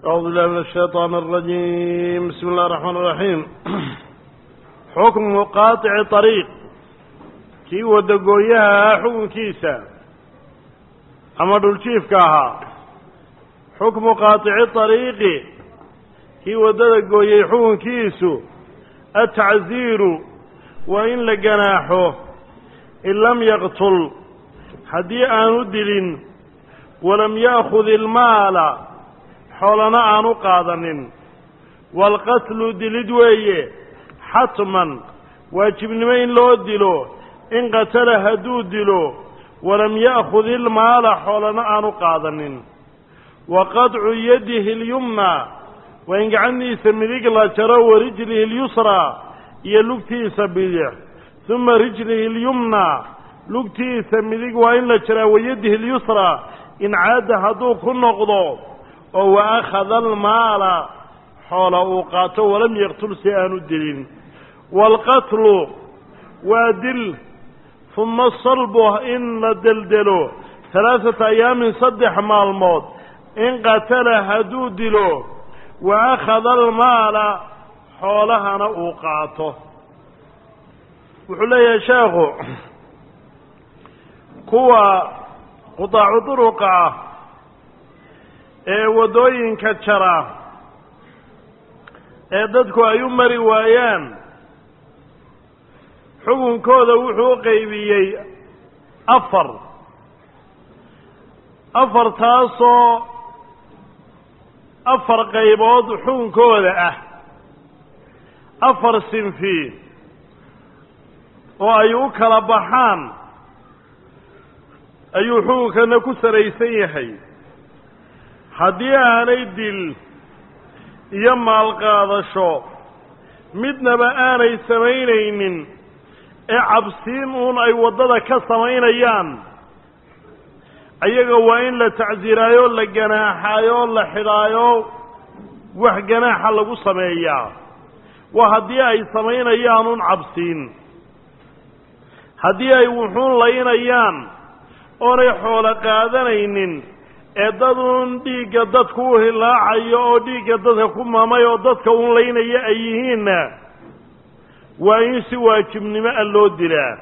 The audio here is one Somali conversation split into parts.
أعوذ بالله من الشيطان الرجيم بسم الله الرحمن الرحيم حكم قاطع طريق kii wadagooyaha ah xukunkiisa ama dhuljiifka ahaa xukmu qaatici طariiqi kii waddada gooyey xukunkiisu atacziiru waa in la ganaaxo in lam yaqtul haddii aanu dilin walam ya'khud ilmaala xoolana aanu qaadanin waalqatlu dilid weeye xatman waajibnimo in loo dilo in qatala hadduu dilo walam ya'khud ilmaala xoolana aanu qaadanin wa qadcu yadihi اlyumna waa in gacantiisa midig la jaro wa rijlihi اlyusraa iyo lugtiisa bidix uma rijlihi اlyumna lugtiisa midig waa in la jaraa wa yadihi اlyusraa in caada hadduu ku noqdo oo wa akhada almaala xoola uu qaato walam yaqtul si aanu dilin waalqatlu waa dil uma salbu in la deldelo halaaثata ayaamin saddex maalmood in qatala hadduu dilo wa akhada almaala xoolahana uu qaato wuxuu leeyahay sheekhu kuwa qudaacu duruqa ah ee waddooyinka jara ee dadku ay u mari waayaan xukunkooda wuxuu u qaybiyey afar afartaasoo afar qaybood xukunkooda ah afar sinfi oo ay u kala baxaan ayuu xukunkana ku saraysan yahay haddii aanay dil iyo maalqaadasho midnaba aanay samaynaynin ee cabsiin uun ay waddada ka samaynayaan ayaga waa in la tacsiiraayo la ganaaxaayo la xidhaayo wax ganaaxa lagu sameeyaa waa haddii ay samaynayaan un cabsiin haddii ay wuxuun laynayaan oonay xoolo qaadanaynin ee dad uun dhiigga dadku u hilaacayo oo dhiigga dadka ku mamay oo dadka uun laynaya ay yihiinna waa in si waajibnimo a loo dilaa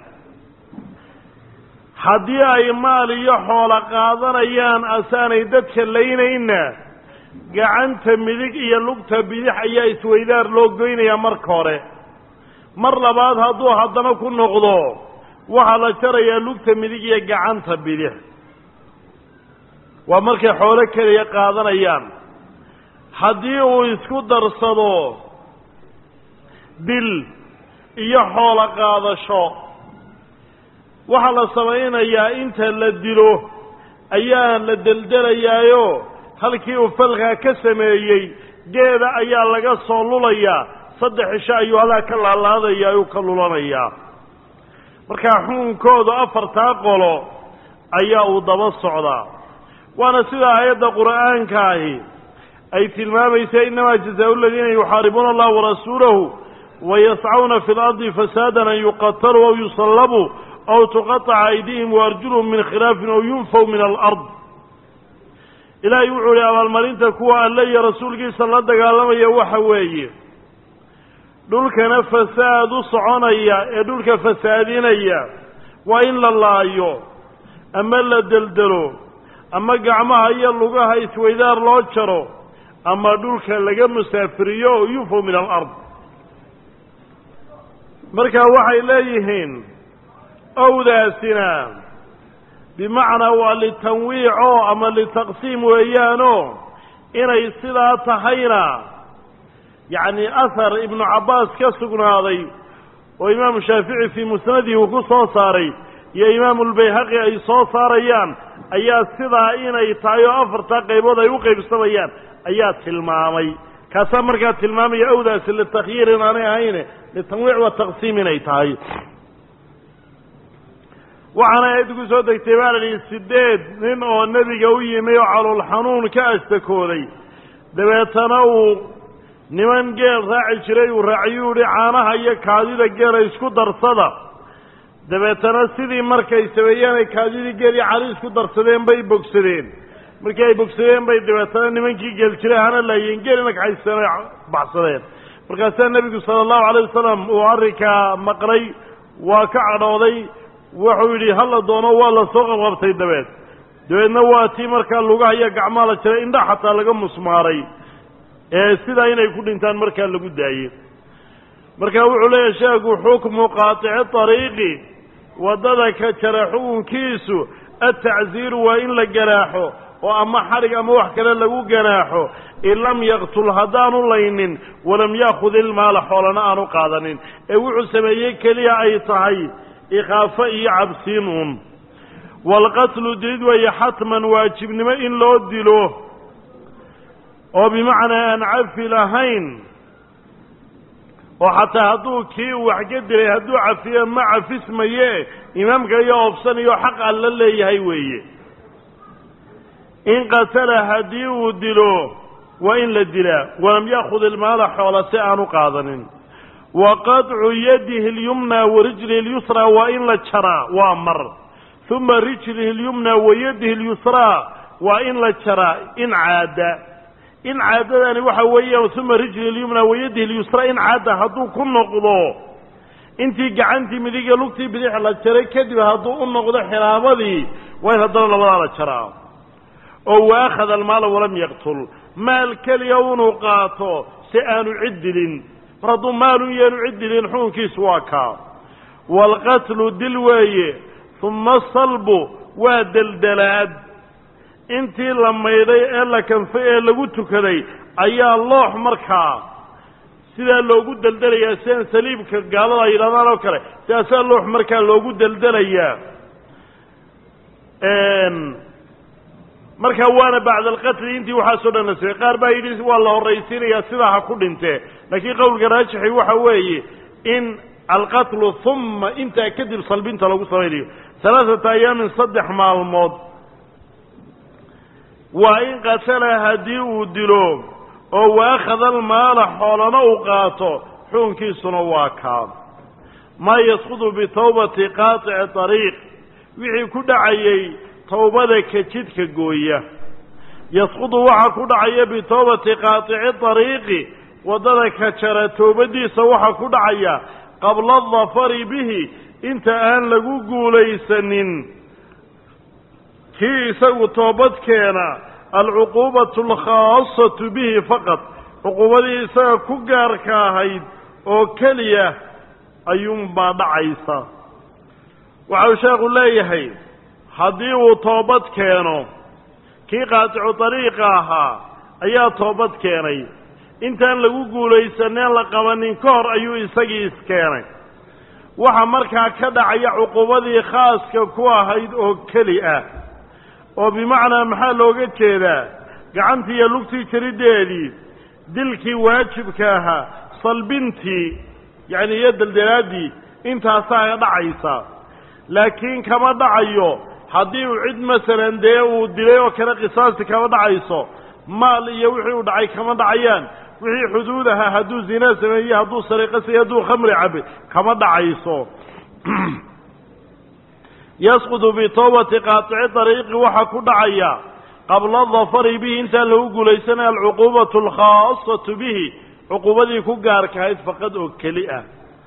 haddii ay maal iyo xoolo qaadanayaan asaanay dadka laynaynna gacanta midig iyo lugta bidix ayaa isweydaar loo goynayaa marka hore mar labaad hadduu haddana ku noqdo waxaa la jarayaa lugta midig iyo gacanta bidix waa markay xoolo keliya qaadanayaan haddii uu isku darsado dil iyo xoolo qaadasho waxaa la samaynayaa inta la dilo ayaa la deldelayaayo halkii uu falkaa ka sameeyey geeda ayaa laga soo lulayaa saddex cisho ayuu halaa ka laalaadaya ayuu ka lulanayaa markaa xukunkoodu afartaa qolo ayaa uu daba socdaa waana sida aayadda qur'aanka ahi ay tilmaamaysa innamaa jazaau aladiina yuxaaribuuna allaha warasuulahu wayascawna fi lardi fasaadan an yuqataluu aw yusallabuu aw tuqaطaca aydihim waarjuluhum min khilaafin aw yunfaw min alard ilaahay wuxuu ihi abaalmarinta kuwa alle iyo rasuulkiisa la dagaalamaya waxa weeye dhulkana fasaad u soconaya ee dhulka fasaadinaya waa in la laayo ama la deldelo ama gacmaha iyo lugaha isweydaar loo jaro ama dhulka laga musaafiriyo oo yunfaw min alard marka waxay leeyihiin owdaasina bimacnaa waa litanwiico ama litaqsiim weeyaano inay sidaa tahayna yacni ahar ibnu cabbaas ka sugnaaday oo imaamu shaafici fii musnadihi uu ku soo saaray iyo imaamu lbayhaqi ay soo saarayaan ayaa sidaa inay tahay oo afartaa qaybood ay u qaybsamayaan ayaa tilmaamay kaasaa markaa tilmaamaya owdaasi litakhyiir inaanay ahayne litanwiic wa taqsiim inay tahay waxaana aayaddu ku soo degtay baa la dhihi sideed nin oo nebiga u yimi oo calool xanuun ka ashtakooday dabeetana uu niman geel raaci jiray uu raaciyuu yihi caanaha iyo kaadida geela isku darsada dabeetana sidii markay sameeyeen ay kaadidii geeli cali isku darsadeen bay bogsadeen markii ay bogsadeen bay dabeetana nimankii geeljire hana laayeen geelina kaxaysteen oy baxsadeen markaasaa nebigu sala allahu alayh wasalam uu arrinkaa maqlay waa ka cadhooday wuxuu yidhi hala doono waa la soo qabqabtay dabeed dabeedna waa tii markaa lugaha iyo gacmaa la jiray indha xataa laga musmaaray ee sidaa inay ku dhintaan markaa lagu daayey marka wuxuu leeyahay sheekhu xukmu qaatici ariiqi waddada ka jara xukunkiisu atacziiru waa in la ganaaxo oo ama xadhig ama wax kale lagu ganaaxo in lam yaqtul haddaanu laynin walam yaakhud ilmaala xoolana aanu qaadanin ee wuxuu sameeyey keliya ay tahay ikhaafo iyo cabsiin uun waalqatlu dilid weeye xatman waajibnimo in loo dilo oo bimacnaa aan cafi lahayn oo xataa hadduu kii uu wax ka dilay hadduu cafiyo ma cafismaye imaamka iyo oobsanayo xaq alla leeyahay weeye in qatala haddii uu dilo waa in la dilaa walam yaakhud ilmaala xoola si aanu qaadanin wa qadcu yadihi اlyumna wa rijlihi اlyusraa waa in la jaraa waa mar uma rijlihi اlyumna wa yadihi اlyusraa waa in la jaraa in caada in caadadani waxa weeyaan uma rijlihi اlyumna wa yadihi اlyusraa in caada hadduu ku noqdo intii gacantii midiga lugtii bidix la jaray kadib hadduu u noqdo xilaabadii waa in haddana labadaa la jaraa oo wa akhada almaala walam yaqtul maal keliya unuu qaato si aanu cid dilin mar hadduu maalun yaanu cid dilin xukunkiisu waa kaa waalqatlu dil weeye uma asalbu waa deldelaad intii la maydhay ee la kanfay ee lagu tukaday ayaa loox markaa sidaa loogu deldelayaa sidaan saliibka gaalada ay yidhahdaan oo kale sidaasaa loox markaa loogu deldelayaa markaa waana bacda alqatli intii waxaasoo dhan nasibay qaar baa yidhi waa la horraysiinayaa sidaa ha ku dhintee laakiin qowlka raajixi waxa weeye in alqatlu uma intaa kadib salbinta lagu samaynayo halaaثata ayaamin saddex maalmood waa in qatala haddii uu dilo oo waakhada almaala xoolana uu qaato xukunkiisuna waa kaa maa yasqudu bitawbati qaatici ariiq wixii ku dhacayey tawbada ka jidka gooya yasqudu waxaa ku dhacaya bitawbati qaatici ariiqi waddada ka jara toobadiisa waxaa ku dhacaya qabla adafari bihi inta aan lagu guulaysanin kii isagu toobad keena alcuquubatu alkhaasatu bihi faqad cuquubadii isaga ku gaarka ahayd oo keliya ayuunbaa dhacaysa waxau sheekhu leeyahay haddii uu toobad keeno kii qaaticu dariiqa ahaa ayaa toobad keenay intaan lagu guulaysaneen la qabanin ka hor ayuu isagii iskeenay waxa markaa ka dhacaya cuqubadii khaaska ku ahayd oo keli ah oo bimacnaa maxaa looga jeedaa gacantii iyo lugtii jariddeedii dilkii waajibka ahaa salbintii yacni iyo deldelaaddii intaasaa dhacaysa laakiin kama dhacayo haddii uu cid masalan dee uu dilay oo kale qisaasti kama dhacayso maal iyo wixii uu dhacay kama dhacayaan wixii xuduud ahaa hadduu zinaa sameeyey hadduu sariiqa sameeyey hadduu khamri cabay kama dhacayso yasqudu bitawbati qaatici dariiqi waxaa ku dhacaya qabla dafari bihi intaan lagu guulaysanaya alcuquubatu alkhaasatu bihi cuquubadii ku gaarkahayd faqad oo keli ah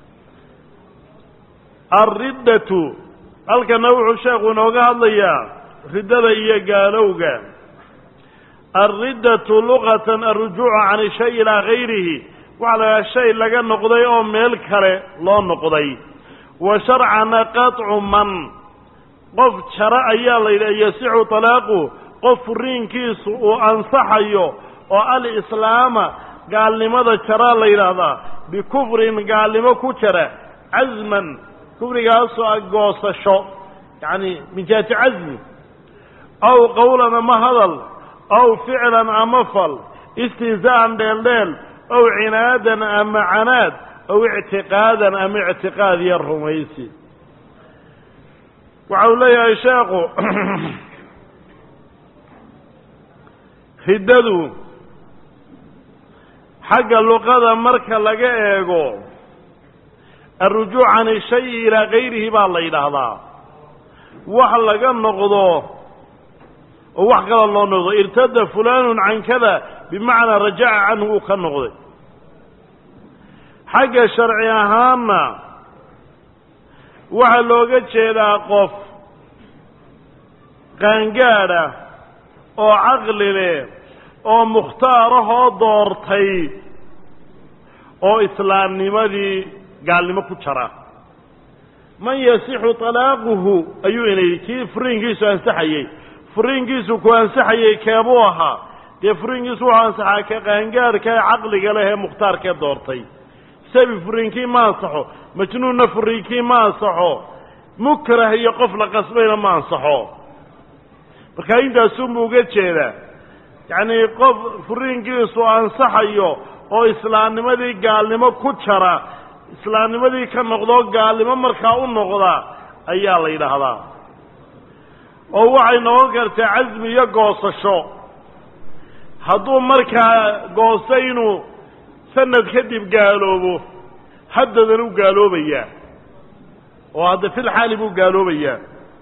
alriddatu halkana wuxuu sheekhu inooga hadlayaa riddada iyo gaalowga alriddatu luqatan alrujuucu can shay ilaa gayrihi waxaa la idhaha shay laga noqday oo meel kale loo noqday wa sharcana qaطcu man qof jaro ayaa la yidhaha yasixu talaaqu qof furiinkiisu uu ansaxayo oo alislaama gaalnimada jaraa la yidhaahdaa bikufrin gaalnimo ku jara casman kufrigaasoo ah goosasho yacni min jihati casmi aw qowlan ama hadal aw ficlan ama fal istihzaa'an dheeldheel aw cinaadan ama canaad aw ictiqaadan ama ictiqaad iyo rumaysi waxa uu leeyahay sheekhu riddadu xagga luqada marka laga eego alrujuuc can ishayi ilaa gayrihi baa la yidhaahdaa wax laga noqdo oo wax kala loo noqdo irtada fulanun can kada bimacnaa rajaca canhu uu ka noqday xagga sharci ahaanna waxaa looga jeedaa qof qaangaadha oo caqli leh oo mukhtaarahoo doortay oo islaamnimadii gaalnimo ku jara man yasixu talaaquhu ayuu ina yidhi kii furiinkiisu ansaxayey furiinkiisu ku ansaxayey keebuu ahaa dee furiinkiisu wuxuu ansaxaa ka qaangaadhka ee caqliga leh ee mukhtaarkee doortay sabi furiinkii ma ansaxo majnuunna furiinkii ma ansaxo mukrah iyo qof la qasbayna ma ansaxo markaa intaasunbuu uga jeedaa yacnii qof furiinkiisu ansaxayo oo islaamnimadii gaalnimo ku jara islaamnimadii ka noqdoo gaalnimo markaa u noqda ayaa la yidhaahdaa oo waxay noqon kartaa casmi iyo goosasho hadduu markaa goosto inuu sanad kadib gaaloobo haddadan u gaaloobayaa oo hadda fil xaali buu gaaloobayaa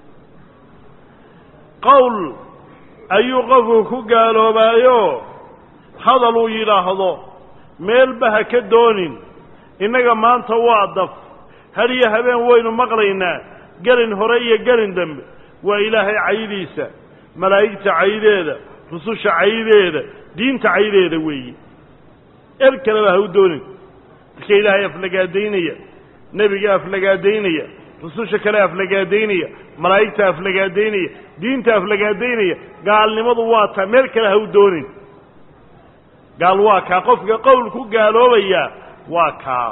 qowl ayuu qofku ku gaaloobaayo hadal uu yidhaahdo meelba ha ka doonin innaga maanta waa daf had iyo habeen waynu maqlaynaa gelin hore iyo gelin dambe waa ilaahay caydiisa malaa'igta caydeeda rususha caydeeda diinta caydeeda weeyi er kaleba ha u doonin dadka ilaahay aflagaadaynaya nebiga aflagaadaynaya rususha kale aflagaadaynaya malaa'igta aflagaadaynaya diinta aflagaadaynaya gaalnimadu waa taa meel kale ha u doonin gaal waa kaa qofka qowl ku gaaloobaya waa kaa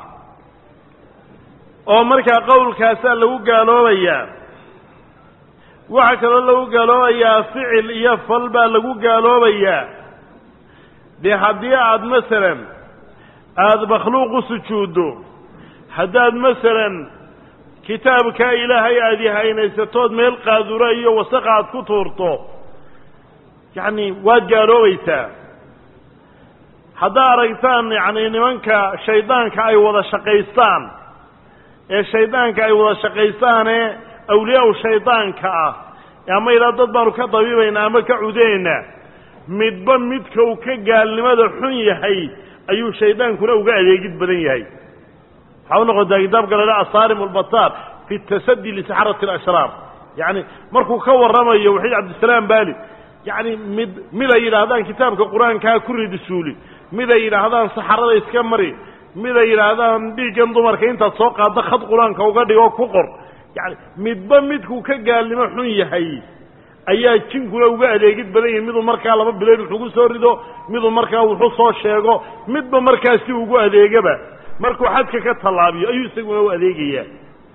oo markaa qowlkaasaa lagu gaaloobayaa waxaa kaloo lagu gaaloobayaa ficil iyo fal baa lagu gaaloobayaa dee haddii aada masalan aada makhluuq u sujuuddo haddaad masalan kitaabkaa ilaahay aada yahaynaysato meel qaadura iyo wasaqa aad ku tuurto yacni waad gaaloobaysaa haddaa aragtaan yacni nimanka shaydaanka ay wada shaqaystaan ee shaydaanka ay wada shaqaystaanee awliyaa-u shaydaanka ah ama idhaa dad baanu ka dabiibaynaa ama ka cudeynaa midba midka uu ka gaalnimada xun yahay ayuu shaydaankuna uga adeegid badan yahay waxaa u noqotaa kitaabka la dhaha asaarim albataar fi tasadi lisaxarati alashraar yacni markuu ka warramayo waxiid cabdisalaam baali yacni mid mid ay yidhaahdaan kitaabka qur-aankaa ku ridisuuli mid ay yidhaahdaan saxarada iska mari mid ay yidhaahdaan dhiiggan dumarka intaad soo qaaddo khad qur-aanka uga dhigo ku qor yacni midba midkuu ka gaalnimo xun yahay ayaa jinkuna uga adeegid badan yahay miduu markaa laba bilood wuxugu soo rido miduu markaa wuxuu soo sheego midba markaa si ugu adeegaba markuu xadka ka tallaabiyo ayuu isaguna u adeegayaa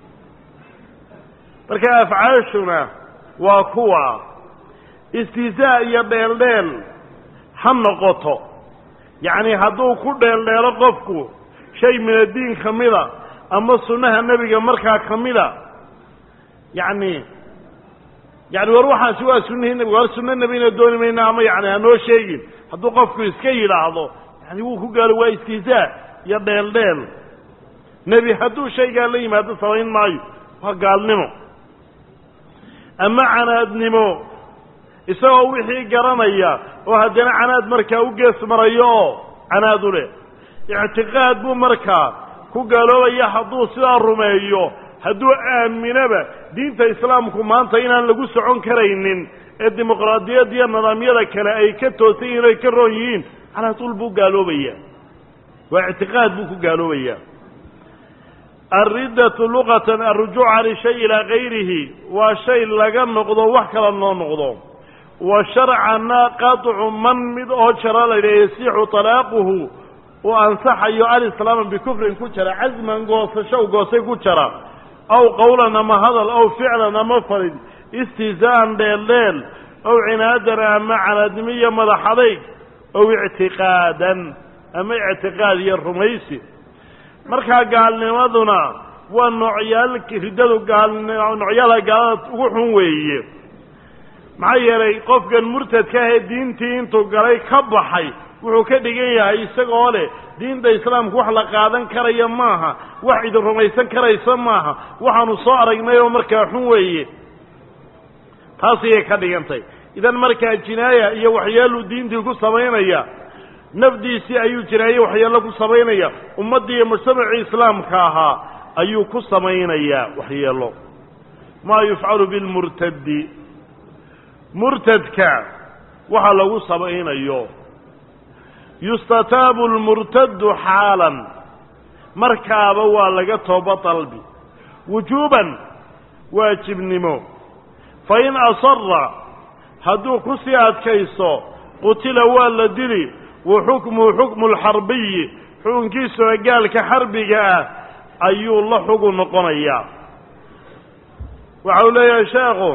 marka afcaashuna waa kuwa istihzaa iyo dheeldheel ha noqoto yacni hadduu ku dheeldheelo qofku shay min addiin ka mida ama sunnaha nebiga markaa ka mida yacni yani war waxaasi waa sunnihii nebiga war sunno nebina dooni mayna ama yani hanoo sheegin hadduu qofku iska yidhaahdo yani wuu ku gaalo waa istihzaa iyo dheeldheel nebi hadduu shaygaa la yimaado samayn maayo waa gaalnimo ama canaadnimo isagoo wixii garanaya oo haddana canaad markaa u gees marayo oo canaad u leh ictiqaad buu markaa ku gaaloobaya hadduu sidaa rumeeyo hadduu aaminaba diinta islaamku maanta inaan lagu socon karaynin ee dimuqraadiyadda iyo nidaamyada kale ay ka toosan yihin o ay ka roon yihiin calaa tuul buu gaaloobaya waa ictiqaad buu ku gaaloobaya alriddatu luqatan alrujuuc can shay ilaa gayrihi waa shay laga noqdo wax kala noo noqdo wa sharcanna qaطcu man mid oo jara laydhaha yasixu talaaquhu uu ansaxayo alislaama bikufrin ku jara casman goosasho goosay ku jara aw qowlan ama hadal aw ficlan ama farid istihzaa'an dheeldheel aw cinaadan ama canaadnimo iyo madaxadayg aw ictiqaadan ama ictiqaad iyo rumaysi markaa gaalnimaduna waa noocyaal riddadu gaal noocyaala gaalada ugu xun weeye maxaa yeelay qofkan murtadka ahee diintii intuu galay ka baxay wuxuu ka dhigan yahay isagoo leh diinta islaamku wax la qaadan karaya maaha wax idin rumaysan karaysa maaha waxaanu soo aragnay oo markaa xun weeye taas ayay ka dhigantay idan markaa jinaaya iyo waxyeeluu diintii ku samaynaya nafdiisii ayuu jinaaye waxyeello ku samaynaya ummaddii iyo mujtamacii islaamka ahaa ayuu ku samaynayaa waxyeello maa yufcalu bilmurtadi murtadka waxa lagu samaynayo yustataabu lmurtadu xaalan markaaba waa laga tooba dalbi wujuuban waajibnimo fa in asara hadduu ku sii adkayso qutila waa la dili wa xukmuhu xukmu lxarbiyi xukunkiisuna gaalka xarbiga ah ayuu la xugun noqonayaa waxa uu leeyahay sheekhu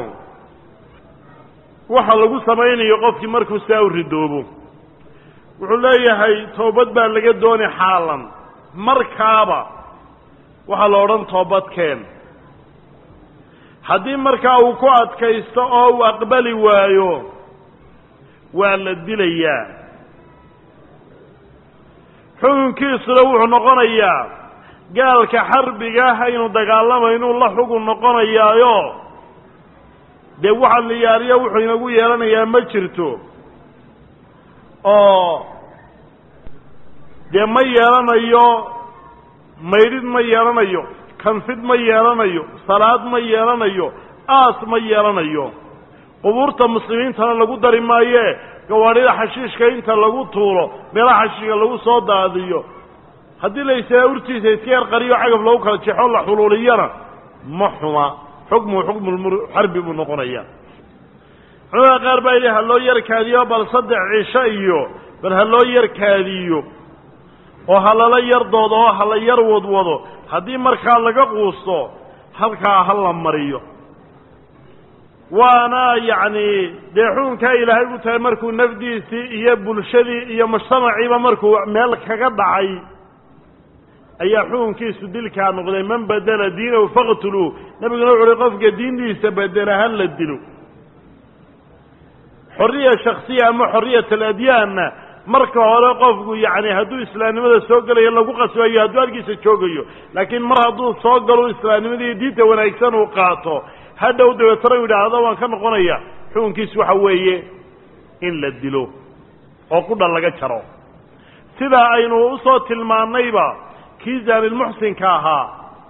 waxa lagu samaynayo qofkii markuu saa u ridoobo wuxuu leeyahay toobad baa laga dooni xaalan markaaba waxaa la odhan toobadkeen haddii markaa uu ku adkaysto oo uu aqbali waayo waa la dilayaa xukunkiisuna wuxuu noqonayaa gaalka xarbiga ah aynu dagaalamaynu la xugun noqonayaayo dee waxa liyaariyo wuxuu inagu yeelanayaa ma jirto oo dee ma yeelanayo maydhid ma yeelanayo kanfid ma yeelanayo salaad ma yeelanayo aas ma yeelanayo qubuurta muslimiintana lagu dari maayee gawaadhida xashiishka inta lagu tuuro meelaha xashiishka lagu soo daadiyo haddii la ysaaa urtiisa iska yar qariyo cagaf lagu kala jexo la xuluuliyana ma xuma xukmuhu xukmulxarbi buu noqonaya culamada qaar baa yidhi ha loo yarkaadiyo bal saddex cisho iyo bal ha loo yarkaadiyo oo ha lala yar doodo oo ha la yar wadwado haddii markaa laga quusto halkaa ha la mariyo waana yacni dee xukunkaa ilaahay u tahay markuu nafdiisii iyo bulshadii iyo mujtamaciiba markuu meel kaga dhacay ayaa xukunkiisu dilkaa noqday man badela diinahu faqtuluu nabiguna wuxu uhi qofka diintiisa bedela ha la dilo xorriya shaksiya ama xorriyat aladyaanna marka hore qofku yacni hadduu islaamnimada soo gelayo lagu qasbayo hadduu halkiisa joogayo laakiin mar hadduu soo galo islaamnimadii diinta wanaagsan uu qaato hadhow dabeetana u yidhaahdo waan ka noqonaya xukunkiisu waxa weeye in la dilo oo qudha laga jaro sidaa aynu usoo tilmaannayba kii zaanilmuxsinka ahaa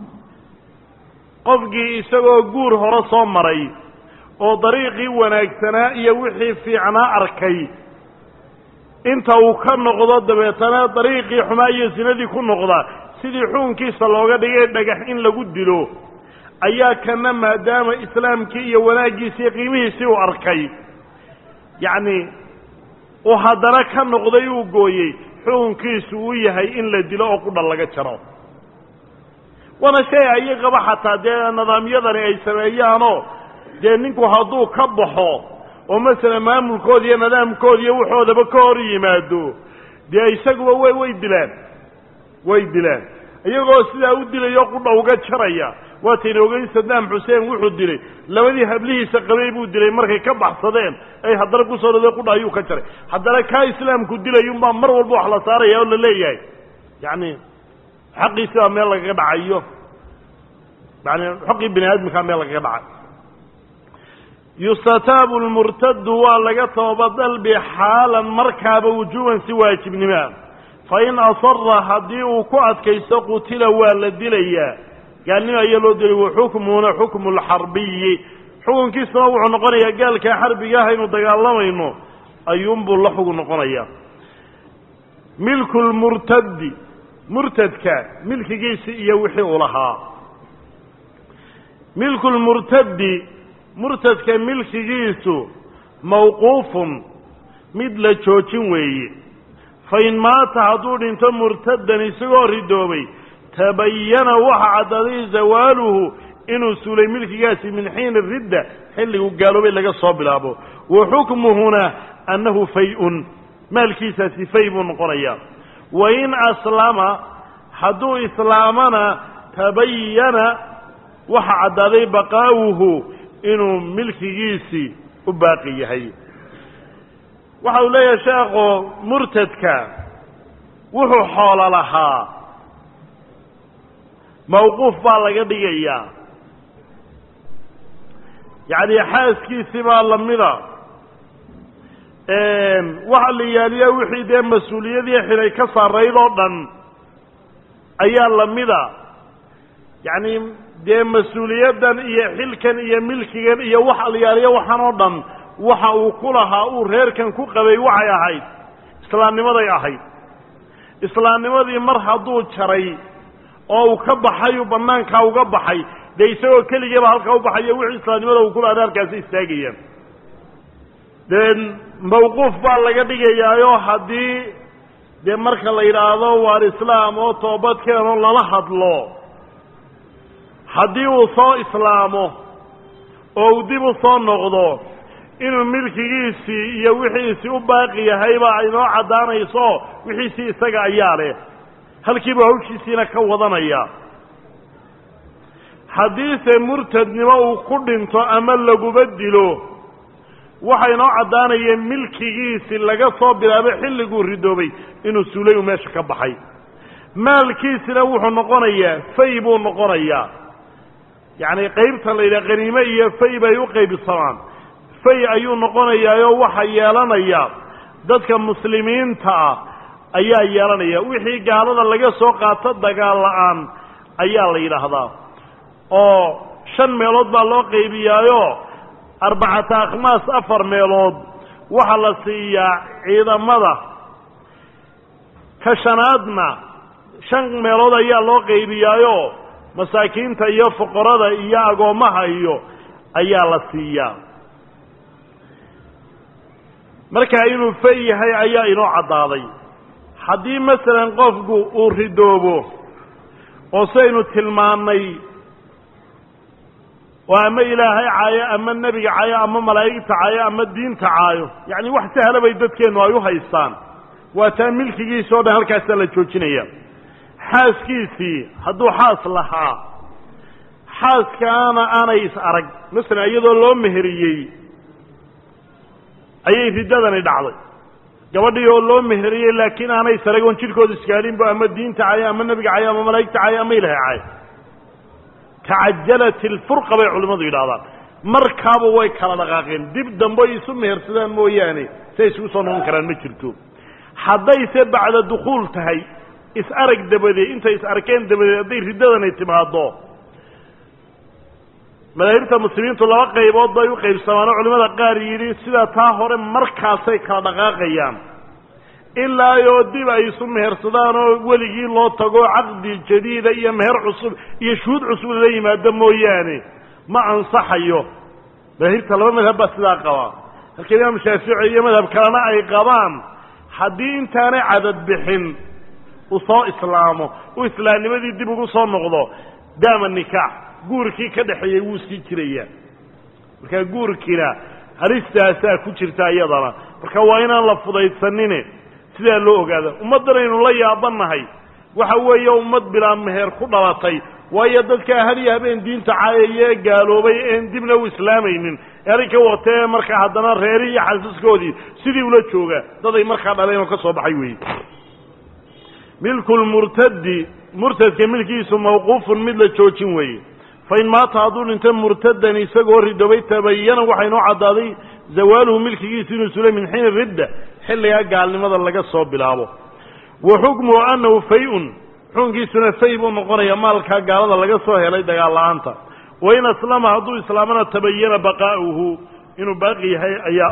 qofkii isagoo guur hore soo maray oo dariiqii wanaagsanaa iyo wixii fiicnaa arkay inta uu ka noqdo dabeetana dariiqii xumaa iyo sinadii ku noqda sidii xukunkiisa looga dhigay dhagax in lagu dilo ayaa kana maadaama islaamkii iyo wanaaggiisii qiimihiisii uu arkay yacni uu haddana ka noqday uu gooyey xukunkiisu uu yahay in la dilo oo qudha laga jaro waana shay ayagaba xataa dee nidaamyadani ay sameeyaanoo dee ninku hadduu ka baxo oo masalan maamulkooda iyo nidaamkooda iyo waxoodaba ka hor yimaado dee isaguba way way dilaan way dilaan iyagoo sidaa u dilayo qudha uga jaraya waatayna ogeyn sadaam xuseen wuxuu dilay labadii hablihiisa qabay buu dilay markay ka baxsadeen ay haddana kusoo dhada qudha ayuu ka jaray haddana kaa islaamku dilayunbaa mar walba wax la saaraya oo la leeyahay yacni xaqiisi baa meel lagaga dhacayo yani xaqii bini aadamkaa meel lagaga dhacay yustataabu lmurtadu waa laga tooba dalbi xaalan markaaba wujuuban si waajibnimaa fa in asara haddii uu ku adkaysto qutila waa la dilayaa gaalnimo ayaa loo dilay wa xukmuhuna xukmu lxarbiyi xukunkiisuna wuxuu noqonayaa gaalkaa xarbiga ah aynu dagaalamayno ayuunbuu la xugun noqonayaa milku lmurtadi murtadka milkigiisi iyo wixii uu lahaa milku lmurtadi murtadka milkigiisu mawquufun mid la joojin weeye fa in maata hadduu dhinto murtadan isagoo ridoobay tabayana waxa caddaaday zawaaluhu inuu suulay milkigaasi min xiini ridda xilligu gaaloobay laga soo bilaabo wa xukmuhuna annahu fay-un maalkiisaasi fay buu noqonayaa wa in aslama hadduu islaamana tabayana waxa caddaaday baqaa'uhu inuu milkigiisii u baaqi yahay waxa uu leeyahay sheekhu murtadka wuxuu xoolo lahaa mawquuf baa laga dhigayaa yacni xaaskiisii baa lamida waxa la yaaliya wixii dee mas-uuliyadii xilay ka saarayd oo dhan ayaa lamida yacni dee mas-uuliyaddan iyo xilkan iyo milkigan iyo waxa la yaaliya waxaan oo dhan waxa uu ku lahaa uu reerkan ku qabay waxay ahayd islaamnimaday ahayd islaamnimadii mar hadduu jaray oo uu ka baxay uu banaankaa uga baxay dee isagoo keligiiba halkaa u baxayo wixii islaamnimada uu kula adaarkaasi istaagayaan dee mawquuf baa laga dhigayaayoo haddii dee marka la yidhaahdo waar islaam oo toobadkeenoo lala hadlo haddii uu soo islaamo oo uu dib u soo noqdo inuu milkigiisii iyo wixiisii u baaqi yahayba aynoo caddaanayso wixiisii isaga ayaa leh halkiiba hawshiisiina ka wadanaya haddiise murtadnimo uu ku dhinto ama laguba dilo waxa inoo caddaanaya milkigiisii laga soo bilaabo xilliguu ridoobay inuu suulay uu meesha ka baxay maalkiisina wuxuu noqonayaa fay buu noqonayaa yacni qaybta la yidhaha qaniime iyo fay bay u qaybsamaan fay ayuu noqonayaayoo waxa yeelanaya dadka muslimiinta ah ayaa yeelanaya wixii gaalada laga soo qaato dagaal la-aan ayaa la yidhaahdaa oo shan meelood baa loo qaybiyaayo arbacata akhmaas afar meelood waxaa la siiyaa ciidamada ka shanaadna shan meelood ayaa loo qaybiyaayo masaakiinta iyo fuqarada iyo agoommaha iyo ayaa la siiyaa markaa inuu fay yahay ayaa inoo caddaaday haddii masalan qofku uu ridoobo oo saynu tilmaannay oo ama ilaahay caayo ama nebiga caayo ama malaa'igta caayo ama diinta caayo yacni wax sahla bay dadkeennu ay u haystaan waa taa milkigiisa o dhan halkaasaa la joojinaya xaaskiisii hadduu xaas lahaa xaaskaana aanay is arag masalan iyadoo loo meheriyey ayay riddadani dhacday gabadhii oo loo meheriyey laakiin aanay is arag oon jidhkooda iskaalinbo ama diinta cayo ama nebiga cayo ama malaa'igta cayo ama ilahay cayo tacajalat ilfurqa bay culimmadu yidhahdaan markaaba way kala dhaqaaqeen dib dambe isu mehersadaan mooyaane say isugu soo noqon karaan ma jirto haddayse bacda dukhuul tahay is arag dabadeed intay is arkeen dabadeed hadday riddadani timaado madaahibta muslimiintu laba qaybood bay u qaybsamaanoo culimmada qaar yidhi sidaa taa hore markaasay kala dhaqaaqayaan ilaa oo dib ay isu mehersadaan oo weligii loo tago caqdi jadiida iyo meher cusub iyo shuhuud cusub lala yimaado mooyaane ma ansaxayo madaahibta laba madhab baa sidaa qabaa halka imaam shaafici iyo madhab kalena ay qabaan haddii intaanay cadad bixin uu soo islaamo uu islaamnimadii dib ugu soo noqdo daama nikaax guurkii ka dhexeeyey wuu sii jirayaa markaa guurkiina halistaasaa ku jirta iyadana marka waa inaan la fudaydsanine sidaa loo ogaada ummaddan aynu la yaabannahay waxa weeye ummad bilaa meher ku dhalatay waayo dadkaa hal iyo habeen diinta caayaya ee gaaloobay een dibna u islaamaynin ee arrinka watee markaa haddana reeri iyo xasiskoodii sidii ula jooga daday markaa dhaleen oo ka soo baxay weeye milku lmurtadi murtadka milkiisu mawquufun mid la joojin weeye fain maata hadduu dhinto murtadan isagoo ridobay tabayana waxaa inoo caddaaday zawaaluhu milkigiisu inuu sulay min xiini ridda xilligaa gaalnimada laga soo bilaabo wa xukmuhu annahu fay-un xukunkiisuna fay buu noqonayaa maalkaa gaalada laga soo helay dagaal la-aanta wain aslama hadduu islaamana tabayana baqaa'uhu inuu baaqi yahay ayaa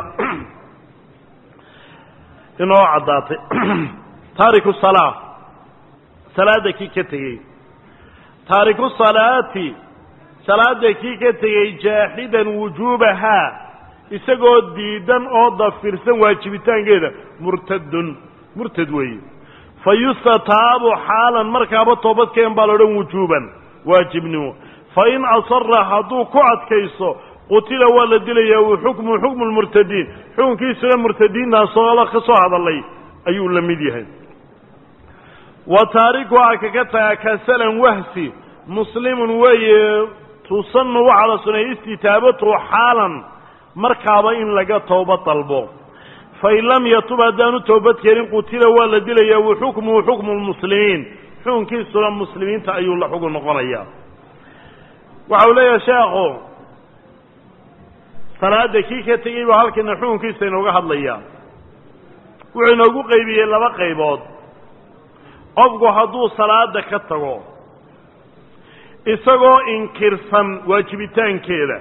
inoo caddaatay taariku salaa salaada kii ka tegey taariku salaati salaada kii ka tegey jaaxidan wujuubahaa isagoo diidan oo dafirsan waajibitaankeeda murtadun murtad weeye fa yustataabu xaalan markaaba toobadkeen baa la odhan wujuuban waajibnimo fa in asara hadduu ku adkayso qutila waa la dilayaa wa xukmu xukmu lmurtadiin xukunkiisuna murtadiintaasoo ka soo hadalay ayuu la mid yahay wa taarikuhaa kaka taga kasalan wahsi muslimun weeye tusanu waxaa la suneeyey istitaabatuhu xaalan markaaba in laga tooba dalbo fain lam yatub haddaanu toobad keenin qutila waa la dilayaa wa xukmuhu xukmu lmuslimiin xukunkiisuna muslimiinta ayuu la xugun noqonayaa waxa uu leeyahay sheekhu salaada kii ka tegey baa halkana xukunkiisa inooga hadlayaa wuxuu inoogu qaybiyey laba qaybood qofku hadduu salaada ka tago isagoo inkirsan waajibitaankeeda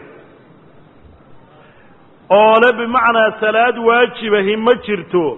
oo le bimacnaa salaad waajibahi ma jirto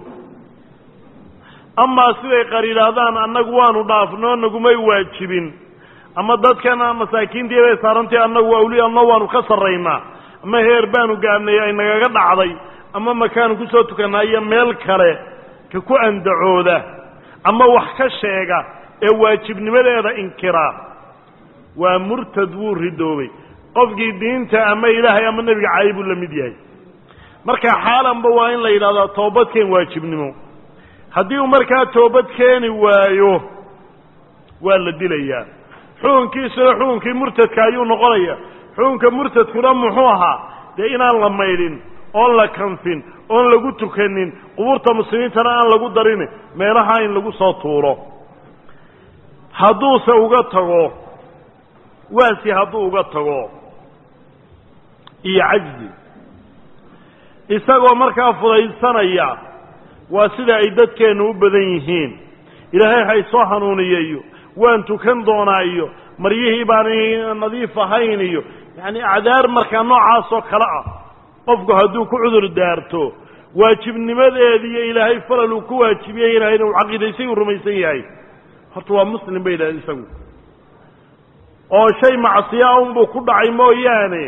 amaa siday qar yidhaahdaan annagu waanu dhaafnoo nagumay waajibin ama dadkana masaakiintii bay saarantay annagu awliyaano waanu ka sarraynaa ama heer baanu gaadhnay ay nagaga dhacday ama makaanu ku soo tukannaa iyo meel kale ka ku andacooda ama wax ka sheega ee waajibnimadeeda inkiraa waa murtad wuu ridoobay qofkii diinta ama ilaahay ama nebiga caayi buu la mid yahay marka xaalanba waa in la yidhahdaa toobadkeen waajibnimo haddii uu markaa toobad keeni waayo waa la dilayaa xukunkiisuna xukunkii murtadka ayuu noqonaya xukunka murtadkuna muxuu ahaa dee inaan la maydhin oon la kanfin oon lagu tukanin qubuurta muslimiintana aan lagu darin meelaha in lagu soo tuuro hadduuse uga tago waasi hadduu uga tago iyo cajzi isagoo markaa fudaysanaya waa sida ay dadkeennu u badan yihiin ilaahay hay soo hanuuniya iyo waan tukan doonaa iyo maryihii baan nadiif ahayn iyo yacani acdaar markaa noocaasoo kale ah qofku hadduu ku cudur daarto waajibnimadeediiyo ilaahay falal uu ku waajibiyey ilahayna uu caqiidaysay uu rumaysan yahay horta waa muslim bay yidhahdeen isagu oo shay macsiya unbuu ku dhacay mooyaane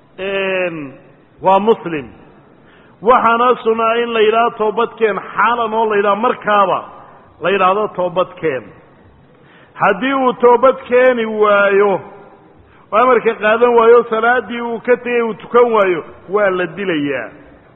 waa muslim waxaana sunaa in la yidhahdo toobadkeen xaalan oo la yidhahdo markaaba la yidhaahdo toobadkeen haddii uu toobad keeni waayo oo amarka qaadan waayo salaaddii uu ka tegey uu tukan waayo waa la dilayaa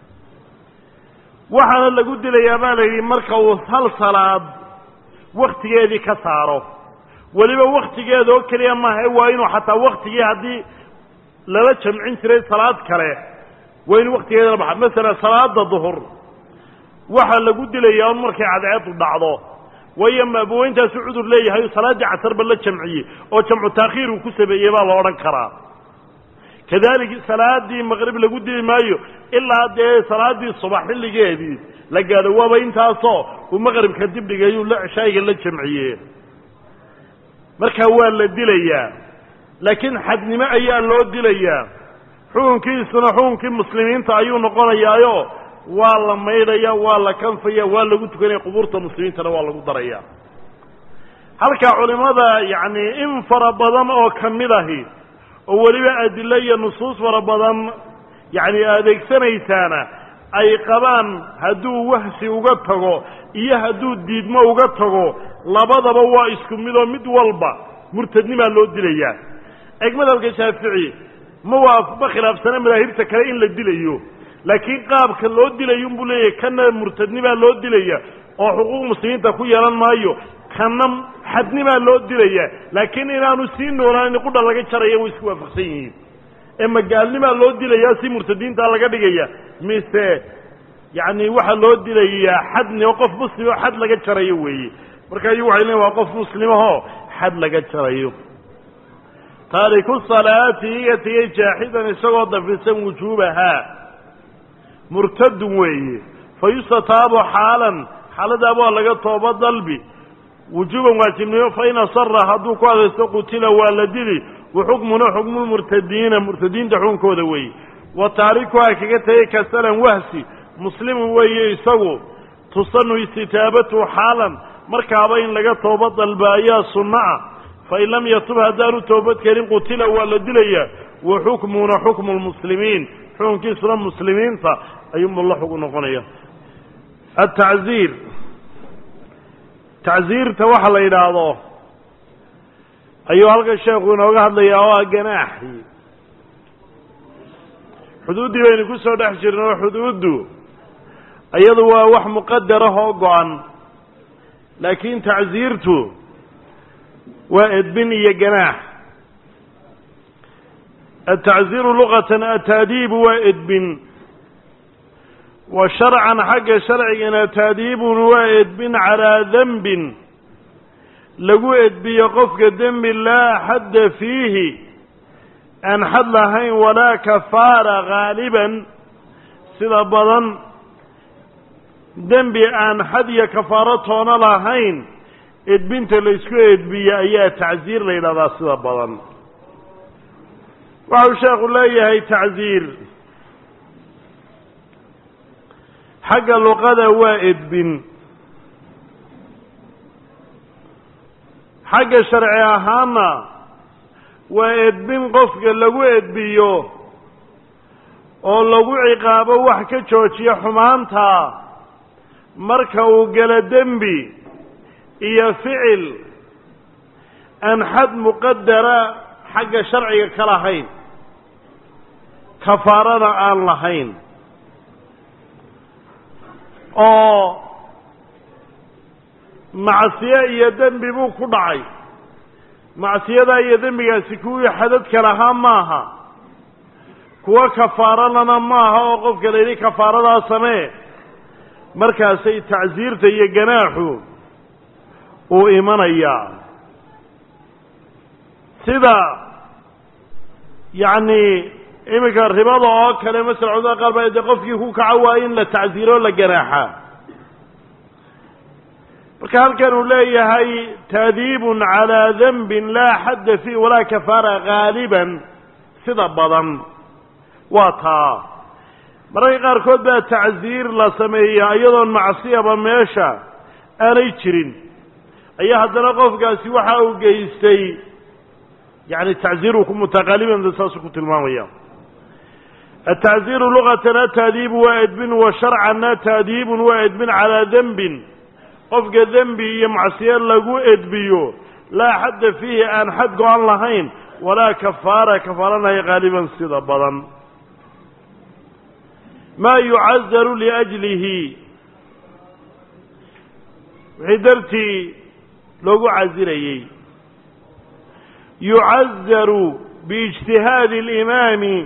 waxaana lagu dilayaa baa la yidhi marka uu hal salaad wakhtigeedii ka saaro weliba wakhtigeeda oo keliya maaha waa inuu xataa wakhtigii haddii lala jamcin jiray salaad kale waa inuu wakhtigeedana baxa masalan salaada duhur waxaa lagu dilayaa un markay cadceedu dhacdo waayo maabuweyntaasu cudur leeyahay salaaddii casarba la jamciyey oo jamcu taakhiir uu ku sameeyey baa la odhan karaa kadalik salaadii maqrib lagu dili maayo ilaa dee salaadii subax xilligeedii la gaadho waaba intaasoo uu maqribka dibdhigayuu shayga la jamciye markaa waa la dilayaa laakiin xadnimo ayaa loo dilayaa xukunkiisuna xukunkii muslimiinta ayuu noqonayaayo waa la maydhaya waa la kanfaya waa lagu tukanaya qubuurta muslimiintana waa lagu daraya halkaa culimmada yacni in fara badan oo ka mid ahi oo weliba adilo iyo nusuus fara badan yacni adeegsanaysaana ay qabaan hadduu wahsi uga tago iyo hadduu diidmo uga tago labadaba waa isku midoo mid walba murtadnimaa loo dilayaa eeg madhabka shaafici ma waa ma khilaafsana madaahibta kale in la dilayo laakiin qaabka loo dilayo unbuu leeyahay kana murtadnimaa loo dilaya oo xuquuq muslimiinta ku yeelan maayo kana xadnimaa loo dilaya laakiin inaanu sii noolaanin qudha laga jaraya way isku waafaqsan yihiin ee magaalnimaa loo dilayaa si murtadiinta laga dhigaya mise yacni waxaa loo dilayaa xadni oo qof muslim oo xad laga jarayo weeye marka ayagu waxay leeyin waa qof muslimahoo xad laga jarayo taariku salaati iga tegey jaaxidan isagoo dafirsan wujuubahaa murtadun weeye fa yustataabu xaalan xaaladaaba waa laga tooba dalbi wujuuban waajibnimo fain asara hadduu ku adaysto qutila waa la dili wa xukmuna xukmulmurtadiina murtadiinta xukunkooda weeye wa taarikuhaa kaga tegey kasalan wahsi muslimun weeye isagu tusanu istitaabatu xaalan markaaba in laga tooba dalba ayaa sunno ah fain lam yatub haddaanu toobad kelin qutila waa la dilayaa wa xukmuna xukmu lmuslimiin xukunkiisuna muslimiinta ayuunbuu la xugu noqonaya atacziir tacziirta waxa la yidhaahdo ayuu halkan sheekhu inooga hadlayaa oo ah ganaaxi xuduuddii baynu ku soo dhex jirna oo xuduuddu iyadu waa wax muqadarah oo go-an laakiin tacziirtu waa edbin iyo ganaax atacziiru luqatan ataadiibu waa edbin wa sharcan xagga sharcigana taadiibun waa edbin calaa dembin lagu edbiyo qofka dembi laa xadda fiihi aan xad lahayn walaa kafaara haaliban sida badan dembi aan xad iyo kafaaro toona lahayn edbinta la isku edbiye ayaa tacsiir la yidhahdaa sida badan waxau sheekhu leeyahay tacsiir xagga luqada waa edbin xagga sharci ahaanna waa edbin qofka lagu edbiyo oo lagu ciqaabo wax ka joojiya xumaanta marka uu gelo dembi iyo ficil aan xad muqadara xagga sharciga ka lahayn kafaarana aan lahayn oo macsiye iyo dembi buu ku dhacay macsiyadaa iyo dembigaasi kuwii xadadka lahaa maaha kuwo kafaaralana maaha oo qofka la yidhi kafaaradaa samee markaasay tacsiirta iyo ganaaxu uu imanayaa sida yacni iminka ribada oo kale masala culamada qaar baa dee qofkii ku kaco waa in la tacsiiro la ganaaxa marka halkan uu leeyahay taadiibun calaa denbin laa xadda fiih walaa kafaara gaaliban sida badan waa taa mararka qaarkood baa tacsiir la sameeyaa iyadoon macsiyaba meesha aanay jirin ayaa haddana qofkaasi waxa uu geystay yani tacsiiruu ku mutaqaaliban saasuu ku tilmaamaya atacsiiru lugatan ataadiibu waa edbin wa sharcanna taadiibun waa edbin calaa denbin qofka dembi iyo macsiyo lagu edbiyo laa xadda fiihi aan xad go-an lahayn walaa kafaara kafaaranahay qaaliban sida badan maa yucazaru liajlihi wixii dartii loogu casirayey yucazaru biijtihaadi alimaami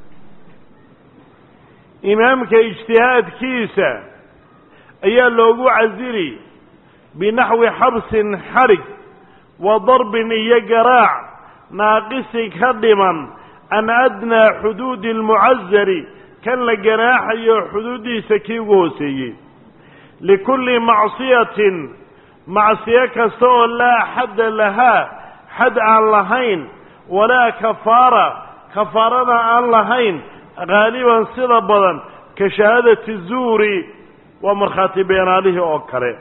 imaamka ijtihaadkiisa ayaa loogu casiri binaxwi xabsin xadhig wa darbin iyo garaac naaqisi ka dhiman can adnaa xuduudi almucazari kan la ganaaxayo xuduuddiisa kii ugu hooseeyey likulli macsiyatin macsiyo kasta oo laa xadda lahaa xad aan lahayn walaa kafaara kafaarana aan lahayn haaliban sida badan ka shahaadati zuuri waa markhaati beenaalihii oo kale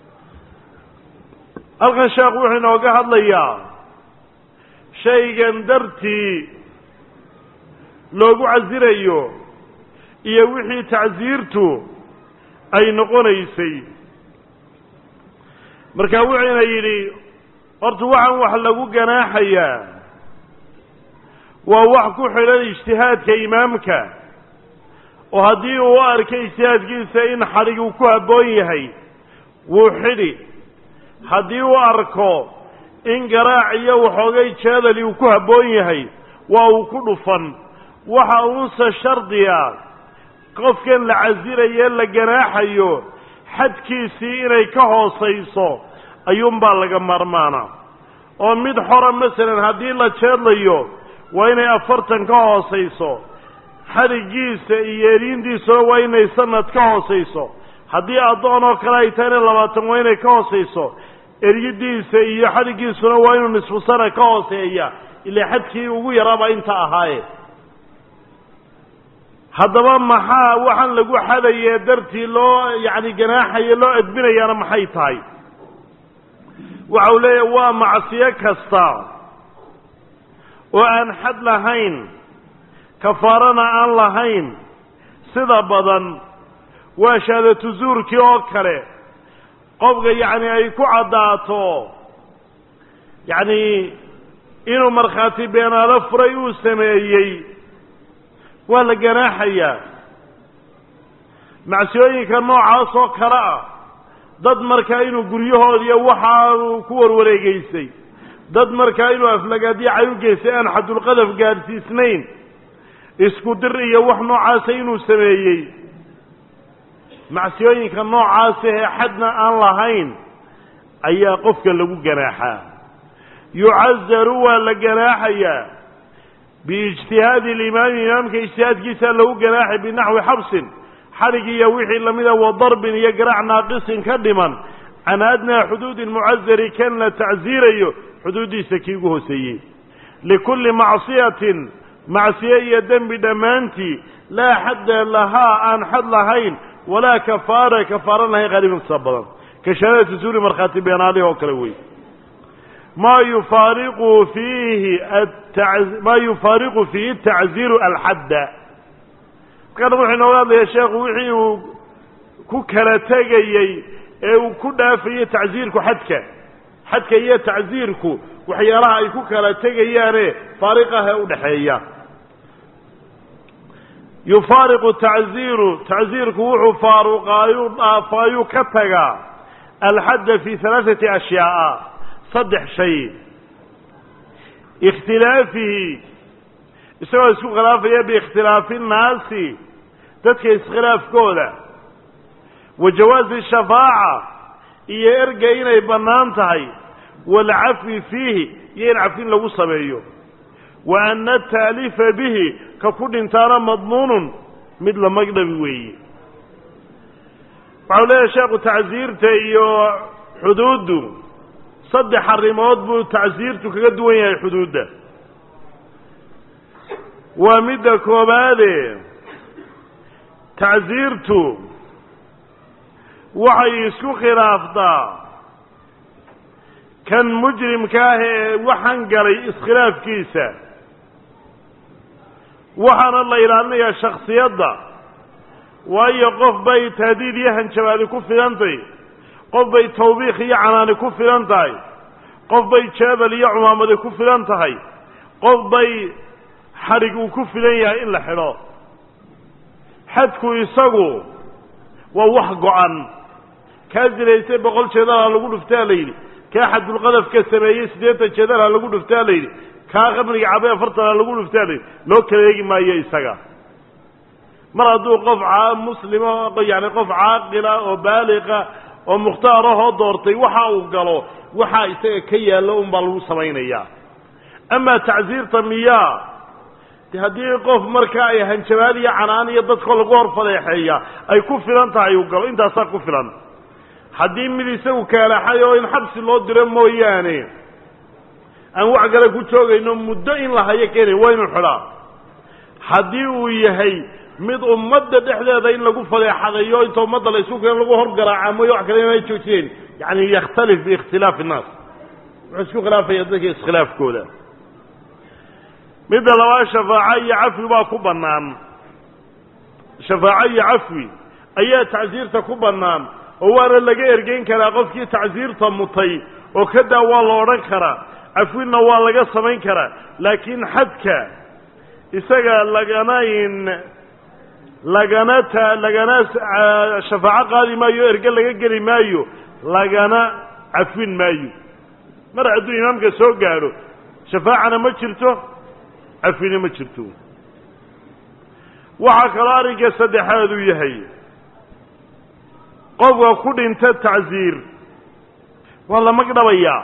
halkan sheekhu wuxuu inooga hadlayaa shaygan dartii loogu casirayo iyo wixii tacsiirtu ay noqonaysay marka wuxuuna yidhi horta waxaan wax lagu ganaaxayaa waa wax ku xidhan ijtihaadka imaamka oo haddii uu arkay ijtihaadkiisa in xadhig uu ku habboon yahay wuu xidhi haddii uu arko in garaac iyo waxoogay jeedali uu ku habboon yahay waa uu ku dhufan waxa uunse shardiga qofkan la casiraye la ganaaxayo xadkiisii inay ka hoosayso ayuunbaa laga maarmaana oo mid xora masalan haddii la jeedlayo waa inay afartan ka hoosayso xadhigiisa iyo eriintiisuna waa inay sanad ka hoosayso haddii addoon oo kale ay tahayna labaatan waa inay ka hoosayso eryidiisa iyo xadhigiisuna waa inuu nisfu sana ka hooseeya ilaa xadkii ugu yaraaba inta ahaaye haddaba maxaa waxaan lagu xadaye dartii loo yacni ganaaxayo loo edbinayaana maxay tahay waxa uu leeyahay waa macsiyo kasta oo aan xad lahayn kafaarana aan lahayn sida badan waa shahaadatu zuurkii oo kale qofka yacni ay ku caddaato yacni inuu markhaati beenaalo furay uu sameeyey waa la ganaaxayaa macsiyooyinka noocaas oo kale ah dad markaa inuu guryahoodiiyo waxaanu ku warwareegeysay dad markaa inuu aflagaadiyacay u geystay aan xadulqadaf gaadhsiisnayn isku dir iyo wax noocaasa inuu sameeyey macsiyooyinka noocaasa ee xadna aan lahayn ayaa qofka lagu ganaaxaa yucazaru waa la ganaaxayaa biijtihaadi alimaami imaamka ijtihaadkiisa lagu ganaaxay binaxwi xabsin xadhig iyo wixii lamida wa darbin iyo garaac naaqisin ka dhiman can adnaa xuduudin mucasari kan la tacsiirayo xuduuddiisa kii ugu hooseeyey likulli macsiyatin macsiye iyo dembi dhammaantii laa xadda lahaa aan xad lahayn walaa kafaara kafaaran lahayn qaaliban sa badan ka shahaadati suuri markhaati beenaalih oo kale wey maa yufaariqu fiihi maa yufaariqu fiihi tacziiru alxadda markaana wuxuu inooga hadlaya sheekhu wixii uu ku kala tegayey ee uu ku dhaafayey tacsiirku xadka xadka iyo tacsiirku waxyaalaha ay ku kala tegayaane faariqaha ee udhaxeeya yufaariqu tacziiru tacsiirku wuxuu faaruqaayuu dhaafaayuu ka tagaa alxadda fi halaaثati ashyaaa saddex shay ikhtilaafihi isagoo isku khilaafaya biikhtilaafi nnaasi dadka iskhilaafkooda wa jawaazi shafaaca iyo erga inay bannaan tahay waalcafwi fiihi iyo in cafin lagu sameeyo wa ana ataalifa bihi ka ku dhintaana madmuunun mid la magdhabi weeye waxau leeyahay sheekhu tacsiirta iyo xuduuddu saddex arrimood buu tacsiirtu kaga duwan yahay xuduudda waa midda koobaade tacsiirtu waxay isku khilaaftaa kan mujrimka ah ee waxaan galay iskhilaafkiisa waxaana la ilaalinayaa shaksiyadda waayo qof bay tahdiid iyo hanjabaadi ku filantahy qof bay tawbiikh iyo canaani ku filan tahay qof bay jeebel iyo cumaamadi ku filan tahay qof bay xadhig uu ku filan yahay in la xidho xadku isagu waa wax go-an kaa zinaystay boqol jeedalha lagu dhuftaa la yidhi kaa xadulqadafka sameeyey siddeetan jeedalha lagu dhuftaa la yidhi kaa qabriga cabay afartanha lagu dhuftaa la yidhi loo kala eegi maayo isaga mar hadduu qof muslima yani qof caaqila oo baaliqa oo mukhtaarahoo doortay waxa uu galo waxaa isaga ka yaallo unbaa lagu samaynayaa amaa tacsiirta miyaa de haddii qof marka ay hanjabaad iyo canaan iyo dadkoo lagu hor fadeexeeya ay ku filan tahay uu galo intaasaa ku filan haddii mid isagu kaalaxay oo in xabsi loo diro mooyaane aan wax kale ku joogayno muddo in la hayo keenay waa inu xidhaa haddii uu yahay mid ummadda dhexdeeda in lagu fadeexadayo inta ummadda la isu keen lagu horgaraaca mooyo wax kale inay joojiyeen yani yakhtalif biikhtilaafi innaas wuxuu isku khilaafaya dadka iskhilaafkooda midda labaad shafaaco iyo cafwi baa ku bannaan shafaaco iyo cafwi ayaa tacsiirta ku bannaan oo waana laga ergeyn karaa qofkii tacsiirta mutay oo kadaa waa la odhan karaa cafwinna waa laga samayn karaa laakiin xadka isaga lagana in lagana ta lagana shafaaco qaadi maayo erge laga geli maayo lagana cafwin maayo mar hadduu imaamka soo gaadho shafaacana ma jirto cafwina ma jirto waxaa kaloo arrinka saddexaad uu yahay qofka ku dhinta tacsiir waa la magdhabayaa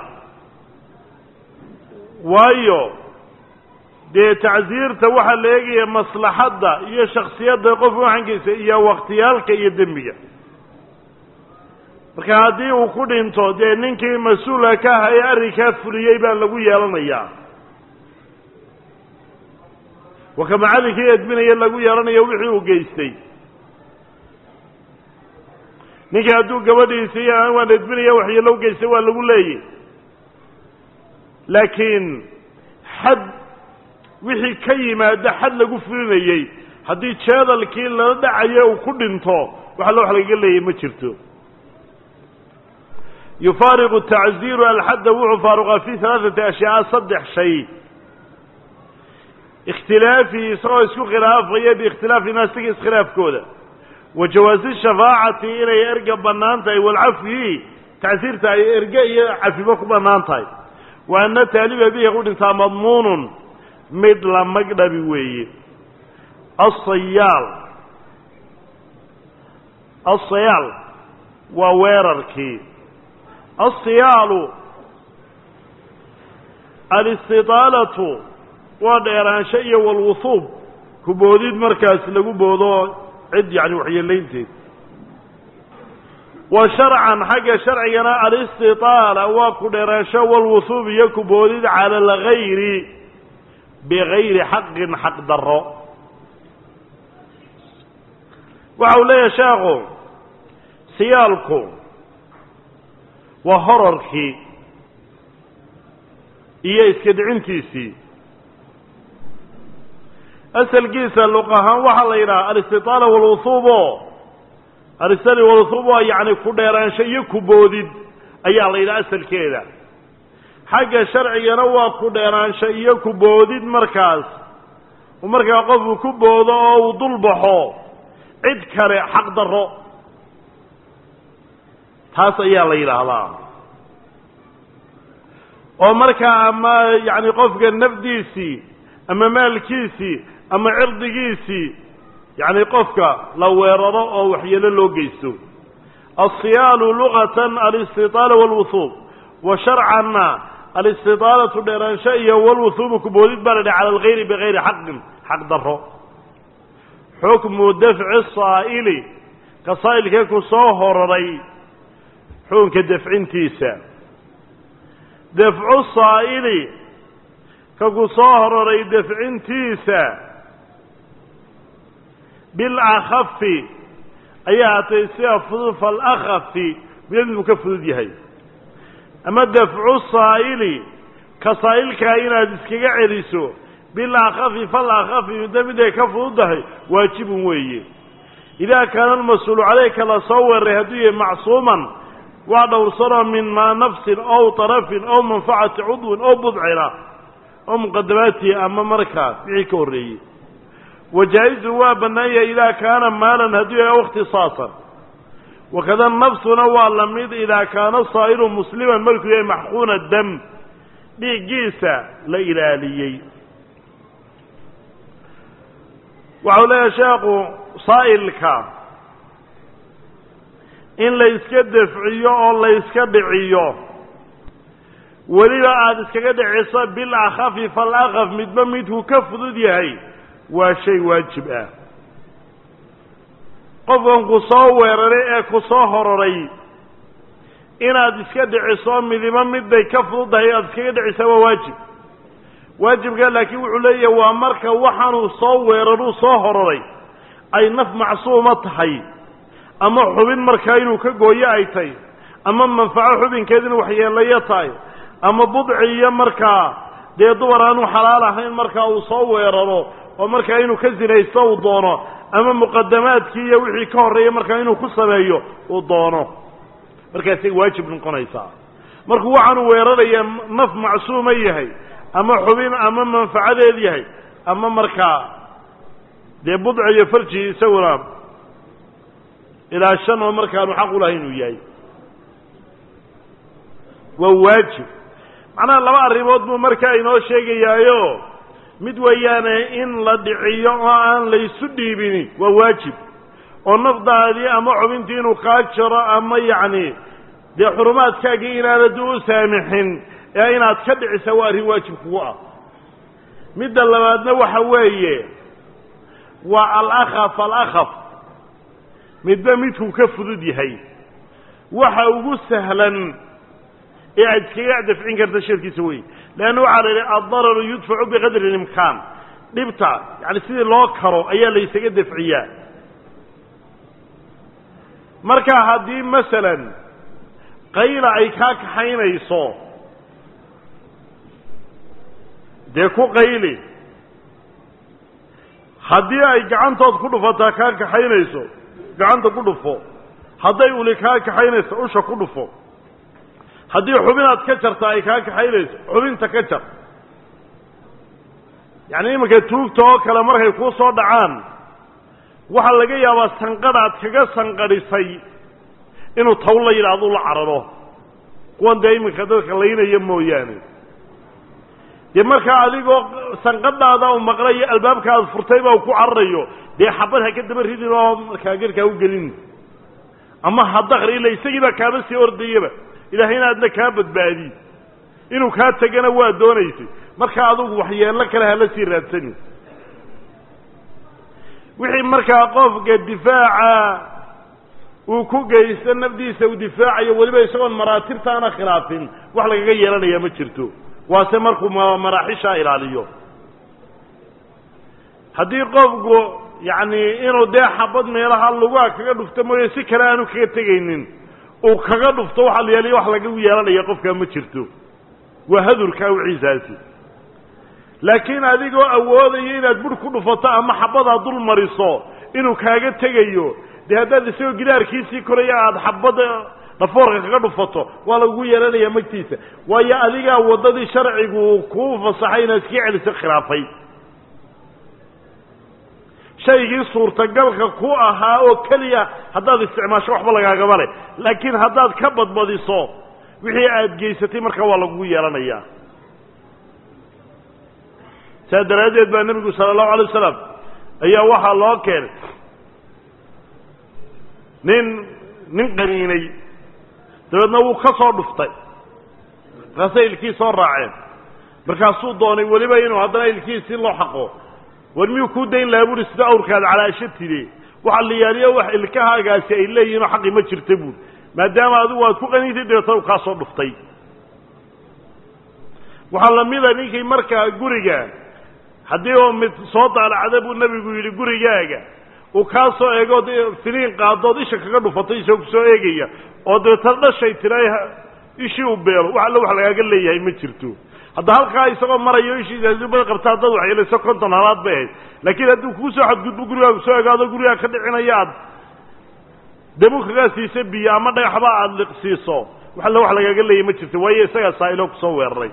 waayo dee tacsiirta waxaa la eegaya maslaxadda iyo shaksiyadda qof waxankiisa iyo wakhtiyaalka iyo dembiga marka haddii uu ku dhinto dee ninkii mas-uulka ka aha ee arrinkaa fuliyey baa lagu yeelanayaa waka macallinkii edbinaya lagu yeelanayo wixii uu geystay ninkii hadduu gabadhiisa iyo waan edbinaya waxyeelo geystay waa lagu leeyay laakiin xad wixii ka yimaada xad lagu fulinayey haddii jeedalkii lala dhacayo uu ku dhinto waxa wax lagaga leeyay ma jirto yufaariqu tacziiru alxadda wuxuu faaruqaa fi halaaثati ashyaa saddex shay ikhtilaafihi isagoo isku khilaafaya biikhtilaafi naasiga iskhilaafkooda wa jawaasi shafaacati inay erga bannaan tahay walcafyi tacsiirta ay erge iyo cafibo ku bannaan tahay wa ana taaliba bihi ku dhintaa madmuunun mid la magdhabi weeye asayaal asayaal waa weerarkii asiyaalu alistitaalatu waa dheeraansho iyo walwuhuub ku boodid markaas lagu boodo cid yani waxyeelaynteed wa sharcan xagga sharcigana alistiطaala waa ku dheeraansho walwuhuub iyo kuboodid cala algayri bigayri xaqin xaq daro waxa uu leeyahay sheekhu siyaalku waa horarkii iyo iska dhicintiisii asalkiisa luq ahaan waxaa la yidhaha alistiطaala walwuhuubo alistali walwuhuub waa yacni ku dheeraansho iyo kuboodid ayaa la yidhaha asalkeeda xagga sharcigana waa ku dheeraansho iyo kuboodid markaas markaa qofku ku boodo oo uu dul baxo cid kale xaq daro taas ayaa la yidhaahdaa oo markaa ama yacni qofka nafdiisii ama maalkiisii ama cirdigiisii yacni qofka la weeraro oo waxyeelo loo geysto alsiyaalu lugatan alistiطaala walwuhuub wa sharcanna alistiطaalatu dheeraansho iyo walwuhuubu kuboodid baa la dhaha cala algayri bigayri xaqin xaq daro xukmu dafci saa'ili ka saa'ilkee ku soo hororay xukunka dafcintiisa dafcu saa'ili ka ku soo hororay dafcintiisa bilakhafi ayaa hatay sida fudud falakhafi midadmu ka fudud yahay ama dafcu saa'ili ka saa'ilkaa inaad iskaga celiso bilakhafi falakhafi midda mid ay ka fududdahay waajibun weeye idaa kaana almas-uulu caleyka la soo weeraray hadduu yahay macsuuman waa dhowrsanoo min maa nafsin ow tarafin ow manfacati cudwin ow budcina oo muqadamaatihi ama markaas wixii ka horreeyey wajaa-izu waa bannaan yahay idaa kaana maalan hadduu yahay ow ikhtisaasan wakada nafsuna waa la mid idaa kaana saa'ilu musliman markuu yahay maxquuna dam dhiiggiisa la ilaaliyey waxau leeyahay sheekhu saa'ilka in la yska dafciyo oo la yska dhiciyo weliba aada iskaga dhiciso bil akhafi fal akhaf midba midkuu ka fudud yahay waa shay waajib ah qofkan ku soo weeraray ee ku soo hororay inaad iska dhiciso midiba midbay ka fududdahay aada iskaga dhicisa waa waajib waajibka laakiin wuxuu leeyahay waa marka waxaanuu soo weeraruu soo hororay ay naf macsuuma tahay ama xubin markaa inuu ka gooyo ay tahay ama manfaco xubinkeed inuu waxyeelayo tahay ama budci iyo markaa dee dumar aanu xalaal ahayn markaa uu soo weeraro oo markaa inuu ka sinaysto uu doono ama muqadamaadkii iyo wixii ka horreeya markaa inuu ku sameeyo uu doono markaasay waajib noqonaysaa markuu waxaanu weeraraya naf macsuuma yahay ama xubin ama manfacadeed yahay ama markaa dee budci iyo farji isaguna ilaa shan oo markaanu xaq u lahay inuu yahay waa waajib macnaha laba arrimood buu markaa inoo sheegayaayo mid weeyaane in la dhiciyo oo aan laysu dhiibini waa waajib oo nafdaadii ama xubintii inuu kaa jaro ama yacni dee xurumaadkaagii inaanad u saamixin ee inaad ka dhicisa waa arrin waajib kugu ah midda labaadna waxa weeye waa alakhaf alakhaf midba midkuu ka fudud yahay waxa ugu sahlan ee aad iskaga dafcin karta shirkiisa wey leanna waxaa la yidhi addararu yudfacu biqadri اlimkaan dhibta yani sidii loo karo ayaa la ysaga dafciyaa marka haddii masalan qayla ay kaa kaxaynayso dee ku qayli haddii ay gacantood ku dhufataa kaa kaxaynayso gacanta ku dhufo hadday uli kaa kaxaynayso usha ku dhufo haddii xubinaad ka jarta ay kaa kaxaynayso xubinta ka jar yacni iminka tuugta oo kale markay kuu soo dhacaan waxaa laga yaabaa sanqadhaad kaga sanqadhisay inuu taw la yidhaahdo la cararo kuwan dee iminka dadka laynaya mooyaane dee markaa adigoo sanqadhaada u maqlayo albaabka aad furtay baa ku cararayo dee xabad ha ka daba ridin oo markaa garkaa u gelin ama hadakri ila isagiibaa kaaba sii ordayaba ilaahayna aadna kaa badbaadi inuu kaa tegana waa doonaysay marka adugu waxyeello kale hala sii raadsani wixii markaa qofka difaaca uu ku geysto nafdiisa uu difaacayo weliba isagoon maraatibtaana khilaafin wax lagaga yeelanaya ma jirto waase markuu maraaxishaa ilaaliyo haddii qofku yacni inuu dee xabad meelaha lugaa kaga dhufto mooye si kale aanu kaga tegaynin uu kaga dhufto waxa la yeelaya wax lagagu yeelanaya qofkaa ma jirto waa hadurka awciisaasi laakiin adigoo awoodaya inaad bur ku dhufato ama xabadaad dul mariso inuu kaaga tegayo dee haddaad isagoo gidaarkiisii koraya aada xabada dhafoorka kaga dhufato waa lagugu yeelanayaa magtiisa waayo adigaa waddadii sharcigu kuu fasaxay inaad iska celiso khilaafay shaygii suurtagalka ku ahaa oo keliya haddaad isticmaasho waxba lagaagaba leh laakiin haddaad ka badbadiso wixii aada geysatay markaa waa lagugu yeelanayaa saa daraaddeed baa nebigu sala allahu alay wasalam ayaa waxaa loo keenay nin nin qaniinay dabeedna wuu ka soo dhuftay markaasay ilkii soo raaceen markaasuu doonay weliba inuu haddana ilkiisii loo xaqo war miyuu kuu dayn lahaa buuri sida awrkaada calaasho tide waxaa la yaaliyo wax ilkahaagaasi ay leeyihinoo xaqi ma jirta buuri maadaama adigu aad ku qaniintay dabeetna uu kaa soo dhuftay waxaa lamida ninkii markaa guriga haddii oo mid soo daalacda buu nebigu yidhi gurigaaga uu kaa soo eego finiin qaadood isha kaga dhufatay isagoo kusoo eegaya oo dabeetana dhashay tira ishii u beelo wax alle wax lagaaga leeyahay ma jirto hadda halkaa isagoo marayo ishiisbada qabta haddaad waxyeelayso konton halaad bay ahayd laakiin hadduu kuu soo xadgudbo gurigaagu soo egaado gurigaa ka dhicinaya aad damu kagaa siiso biyo ama dhagaxba aada liqsiiso wax alle wax lagaaga leeyahay ma jirto waayo isagaa saa'iloo kusoo weeraray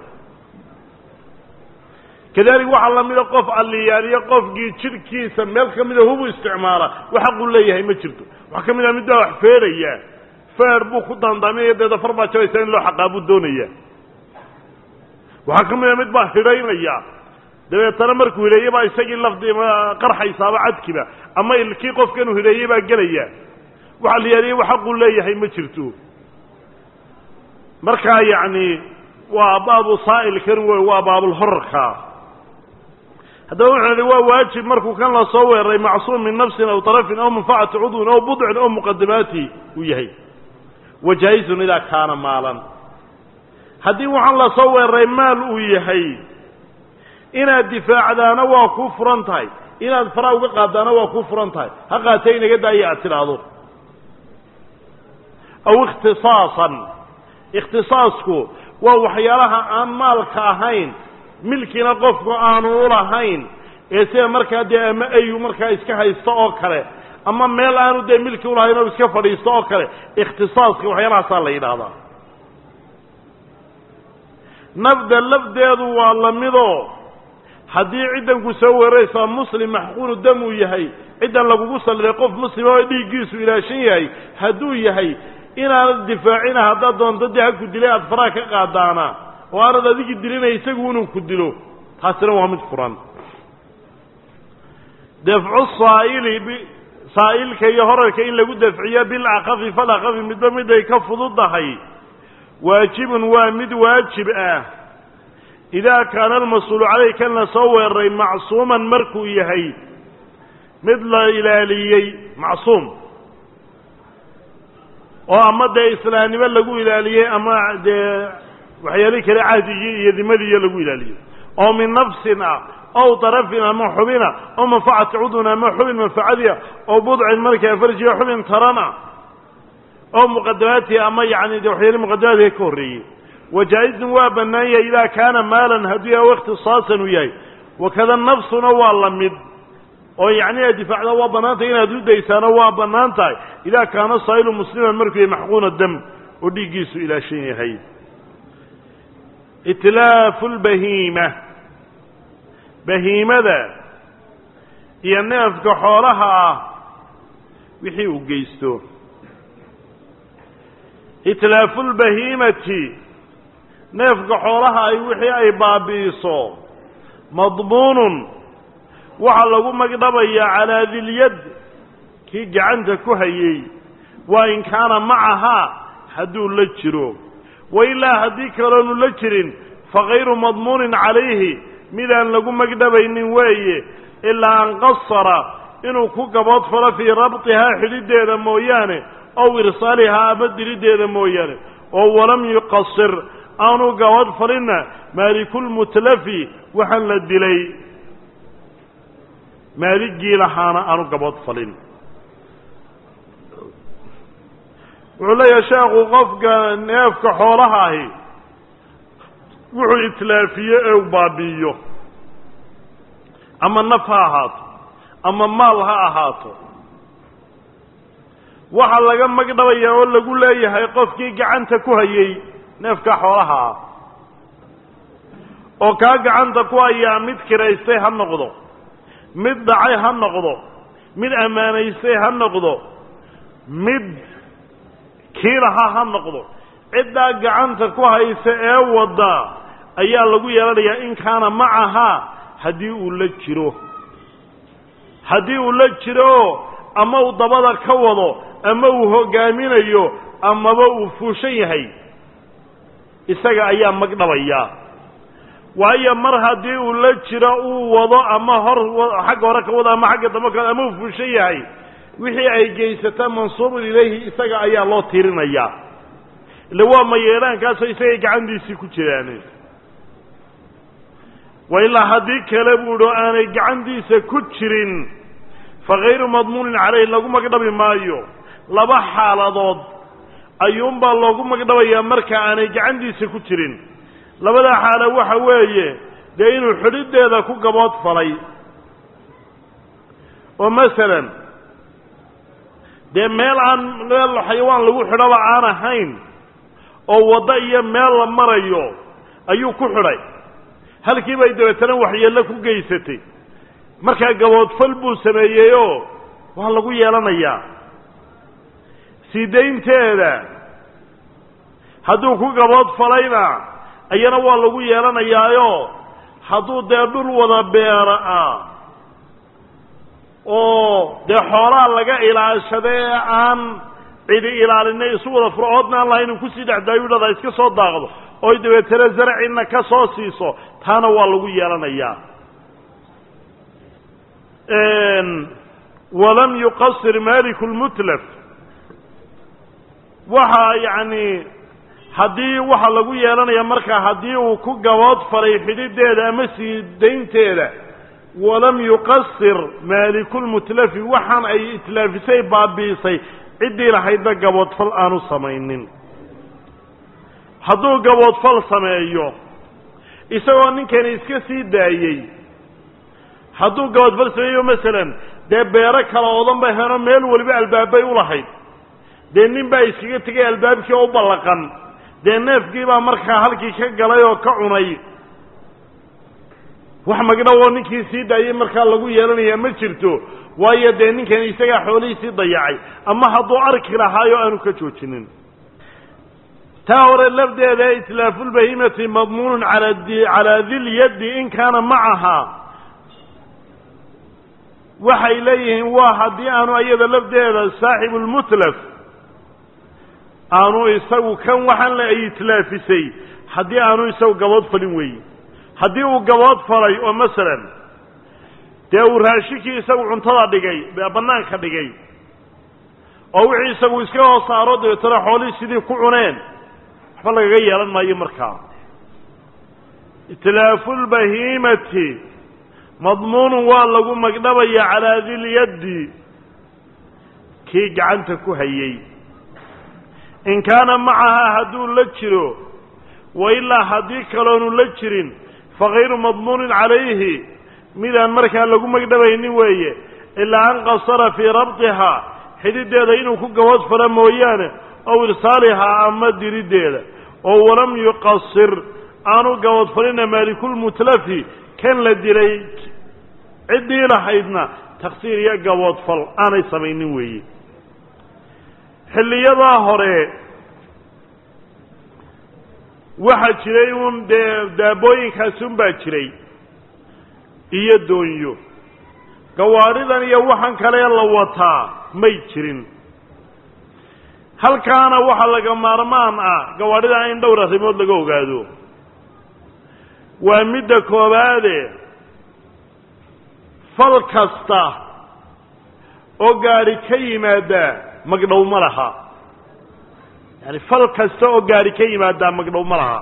kadalik waxaa lamida qof alliyaaliyo qofkii jidhkiisa meel ka mida hubu isticmaala wax xaquu leeyahay ma jirto waxaa ka mid ah mid baa wax feeraya feer buu ku daandaaminaya deeda far baa jabaysa in loo xaqaa buu doonaya waxaa ka mid a mid baa hidhaynaya dabeetana markuu hidheeye baa isagii lafdi qarxaysaaba cadkiba ama ilkii qofkanuu hidheeyey baa gelaya waxa la yaaliya wax xaquu leeyahay ma jirto markaa yacni waa baabu saa'ilkan wey waa baabulhorarka haddaba wuxuu idhi waa waajib markuu kan la soo weeraray macsuum min nafsin aw tarafin aw manfacati cudwin aw budcin aw muqadimaati uu yahay wa jaa-izun idaa kaana maalan haddii waxaan la soo weeraray maal uu yahay inaad difaacdaana waa kuu furan tahay inaad faraa uga qaadaana waa kuu furan tahay ha qaatee inaga daaya aad tidhaahdo aw ikhtisaasan ikhtisaasku waa waxyaalaha aan maalka ahayn milkina qofku aanu ulahayn ee sida markaa dee ama ayu markaa iska haysto oo kale ama meel aanu dee milki ulahayn oo iska fadhiisto oo kale ikhtisaaska waxyaalahaasaa la yidhaahdaa nafda lafdeedu waa lamidoo haddii ciddanku soo weeraraysaa muslim maxquunu dam uu yahay ciddan lagugu salliday qof muslima oo dhiiggiisu ilaashan yahay hadduu yahay inaanad difaacina haddaad doonto dee ha ku dilay aada faraha ka qaadaana oo aanad adigii dilinaya isagu inuu ku dilo taasina waa mid furan dafcu saa'ili saa'ilka iyo horarka in lagu dafciyo bilcaqafi falaqafi midba miday ka fududahay waajibun waa mid waajib ah idaa kaana almas-uulu caleyh kan la soo weeraray macsuuman markuu yahay mid la ilaaliyey macsuum oo ama dee islaamnimo lagu ilaaliyey ama dee waxyaalihi kale cahdigii iyo dimadiiyo lagu ilaaliyey oo min nafsin ah ow darafin ama xubina oo manfacati cudun ama xubin manfacadiia oo budcin markaa farjiga xubin tarana oo muqadamaatihi ama yani de waxyaali muqadamaadka ka horreeyey wajaa-izun waa bannaan yahay idaa kaana maalan hadduu yahay ikhtisaasan uu yahay wakada nafsuna waa la mid oo yacni inaad difaacda waa bannaan tahay inaad u daysaana waa bannaan tahay idaa kaana saa'ilu musliman markuu yahay maxquuna dam oo dhiiggiisu ilaashan yahay itlaafu lbahiima bahiimada iyo neefka xoolaha ah wixii uu geysto itlaafu lbahiimati neefka xoolaha ay wixii ay baabi'iso madmuunun waxaa lagu magdhabayaa calaa dilyad kii gacanta ku hayey waa in kaana macahaa hadduu la jiro wa ilaa haddii kaloonu la jirin fakayru madmuunin calayhi midaan lagu magdhabaynin weeye ilaa an qasara inuu ku gaboodfalo fii rabtihaa xidhideeda mooyaane ow irsaalihaa ama dirideeda mooyaane oo walam yuqasir aanu gaboodfalinna maalikulmutlafi waxaan la dilay maaligii lahaana aanu gaboodfalin wuxuu leeyahay sheekhu qofka neefka xoolaha ahi wuxuu itlaafiye ee u baabi'iyo ama naf ha ahaato ama maal ha ahaato waxaa laga magdhabayaa oo lagu leeyahay qofkii gacanta ku hayay neefka xoolaha ah oo kaa gacanta ku hayaa mid kiraystay ha noqdo mid dhacay ha noqdo mid ammaanaystay ha noqdo mid kiilaha ha noqdo ciddaa gacanta ku haysa ee wadda ayaa lagu yeelanayaa in kaana macahaa haddii uu la jiro haddii uu la jiro ama uu dabada ka wado ama uu hoggaaminayo amaba uu fuushan yahay isaga ayaa magdhabayaa waayo mar haddii uu la jiro uu wado ama hor xagga hore ka wado ama xagga dambe ka ama uu fuushan yahay wixii ay geysataa mansuubun ilayhi isaga ayaa loo tirinayaa ille waa mayeelaankaasoo isagay gacantiisii ku jiraan wa ilaa haddii kale buu idho aanay gacantiisa ku jirin fa kayru madmuunin caleyh lagu magdhabi maayo laba xaaladood ayuunbaa loogu magdhabayaa marka aanay gacantiisa ku jirin labada xaalo waxa weeye dee inuu xidhideeda ku gabood falay oo masalan dee meel aan meel xayawaan lagu xidhoba aan ahayn oo waddo iyo meel la marayo ayuu ku xidhay halkii bay dabeetana waxyeello ku geysatay markaa gaboodfal buu sameeyeyoo waa lagu yeelanayaa sii daynteeda hadduu ku gaboodfalayna ayana waa lagu yeelanayaayo hadduu dee dhul wada beera ah oo dee xoolaha laga ilaashada ee aan cidi ilaalinay isu wada furcoodna aan lahayn uu kusii dhexdaayu dhada iska soo daaqdo oy dabeetana zaracina ka soo siiso taana waa lagu yeelanayaa walam yuqasir maliku lmutlaf waxa yacni haddii waxa lagu yeelanaya markaa haddii uu ku gabood falay xidhideeda ama sii daynteeda walam yuqasir maalikulmutlafi waxaan ay itlaafisay baabi'isay ciddii lahaydna gaboodfal aanu samaynin hadduu gaboodfal sameeyo isagoo ninkani iska sii daayey hadduu gaboodfal sameeyo masalan dee beero kala odan bay heno meel weliba albaabbay u lahayd dee nin baa iskaga tegay albaabkii oo u ballaqan dee neefkii baa markaa halkii ka galay oo ka cunay wax magdhawoo ninkii sii daayey markaa lagu yeelanayaa ma jirto waayo dee ninkani isagaa xoolihiisii dayacay ama hadduu arki lahaayo aanu ka joojinin taa hore lafdeeda itlaafuulbahimati madmuunun ala calaa dilyaddi in kaana macahaa waxay leeyihiin waa haddii aanu iyada lafdeeda saaxibulmutlaf aanu isagu kan waxaan le ay itlaafisay haddii aanu isagu gabood falin weeye haddii uu gabood falay oo masalan dee uu raashinkii isagu cuntada dhigay bannaanka dhigay oo wixii isagu iska hoos saaro dabeetana xoolihii sidii ku cuneen waxba lagaga yeelan maayo markaa itlaafuulbahiimati madmuunun waa lagu magdhabaya calaa dilyaddi kii gacanta ku hayey in kaana macahaa hadduu la jiro wa ilaa haddii kaloonu la jirin fa kayru madmuunin calayhi midaan markaa lagu magdhabaynin weeye ilaa an qasara fii rabtihaa xidhideeda inuu ku gabood fala mooyaane ow irsaalihaa ama diriddeeda oo walam yuqasir aanu gaboodfalina maalikulmutlafi kan la dilay ciddii lahaydna taksiir iyo gaboodfal aanay samaynin weeye xilliyadaa hore waxaa jiray uun dee daabooyinkaasi un baa jiray iyo doonyo gawaadhidan iyo waxaan kale la wataa may jirin halkaana waxaa laga maarmaan ah gawaadhida in dhowr arrimood laga ogaado waa midda koobaade fal kasta oo gaadhi ka yimaadaa magdhow ma laha yani fal kasta oo gaadhi ka yimaadaa magdhow ma laha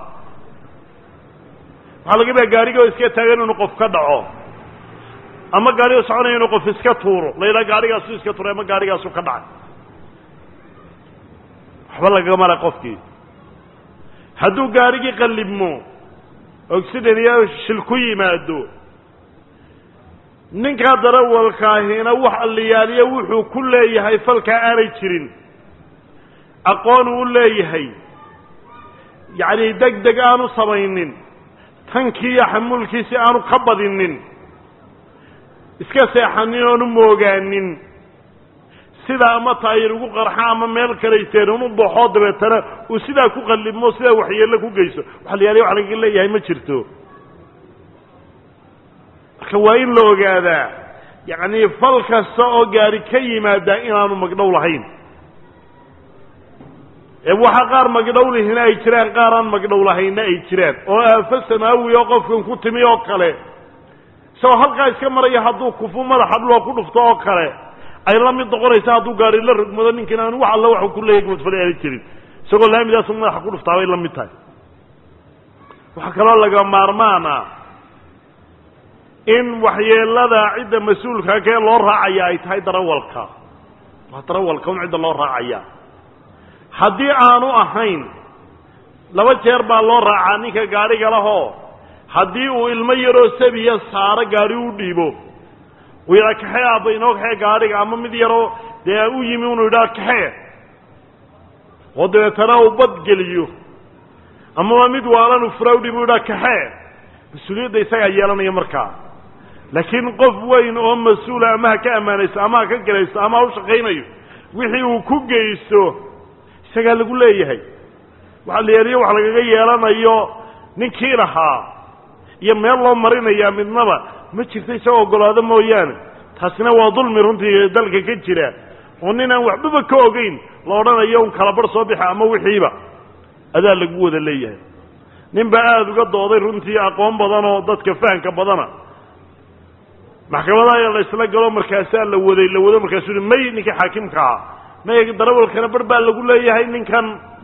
waxaa laga yadaa gaadhiga oo iska taagan inuu qof ka dhaco ama gaadhiga soconaya inuu qof iska tuuro la yidhaha gaadhigaasu iska tuuray ama gaadhigaasu ka dhacay waxba lagaga mara qofkii hadduu gaadhigii qallibmo oxiden iyo shil ku yimaado ninkaa darawalkaahina wax alliyaaliya wuxuu ku leeyahay falkaa aanay jirin aqoon uu leeyahay yacni deg deg aanu samaynin tankii iyo xamuulkiisi aanu ka badinin iska seexanin oonu moogaanin sidaa ama taayir ugu qarxa ama meel kalayseen unu baxoo dabeetana uu sidaa ku qallibmo sidaa waxyeello ku geyso waxa la yaaliya wax lagaga leeyahay ma jirto marka waa in la ogaadaa yacni fal kasta oo gaari ka yimaadaa inaanu magdhow lahayn ee waxaa qaar magdhow lihina ay jiraan qaar aan magdhow lahaynna ay jiraan oo aafo samaawi oo qofkan ku timi oo kale isagoo halkaa iska maraya hadduu kufu madaxa dhuloo ku dhufto oo kale ay la mid noqonaysa hadduu gaari la rogmado ninkan aanu wax alla waxu ku leeyahy madfale aana jirin isagoo laamidaasu madaxa ku dhuftaa bay la mid tahay waxaa kaloo laga maarmaana in waxyeelada cidda mas-uulka kee loo raacaya ay tahay darawalka waa darawalka un cidda loo raacaya haddii aanu ahayn laba jeer baa loo raacaa ninka gaadhiga lahoo haddii uu ilmo yaroo sabiya saaro gaadhi u dhiibo uu yidhaa kaxee aabba inoo kaxee gaadhiga ama mid yaroo dee u yimi unu yidhaha kaxee oo dabeetana uu badgeliyo amaba mid waalan fura u dhiibo u yidhaha kaxee mas-uuliyadda isagaa yeelanaya markaa laakiin qof weyn oo mas-uula ama ha ka ammaanaysto ama ha ka gelaysto ama ha u shaqaynayo wixii uu ku geysto isagaa lagu leeyahay waxa la yeeliyo wax lagaga yeelanayo ninkii lahaa iyo meel loo marinayaa midnaba ma jirto isagoo ogolaado mooyaane taasina waa dulmi runtii dalka ka jira oo nin aan waxbaba ka ogeyn la odhanayo un kala barh soo bixa ama wixiiba adaa lagu wada leeyahay nin baa aada uga dooday runtii aqoon badan oo dadka fahamka badana maxkamadaha la isla galo markaasaa la waday la wado markaasuu hi may ninka xaakimka ah may darawalkana bar baa lagu leeyahay ninkan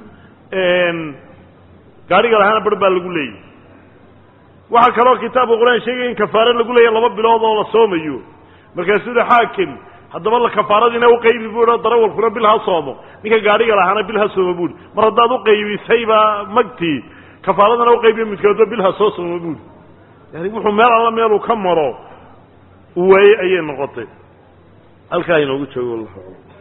gaadhiga lahaana bar baa lagu leeyahay waxaa kaloo kitaabka qur-aan sheegaya in kafaare lagu leeyahay laba bilood oo la soomayo markaasuu hi xaakim haddaba la kafaaradiina uqaybi buu o darawalkuna bil ha soomo ninka gaadhiga lahaana bil ha soomo buuhi mar haddaad uqaybisayba magtii kafaaradana uqaybiyo midkoodba bil ha soo soomo buuhi yani wuxuu meel alla meeluu ka maro u waayey ayay noqotay halkaa inoogu joogo wallahu aclam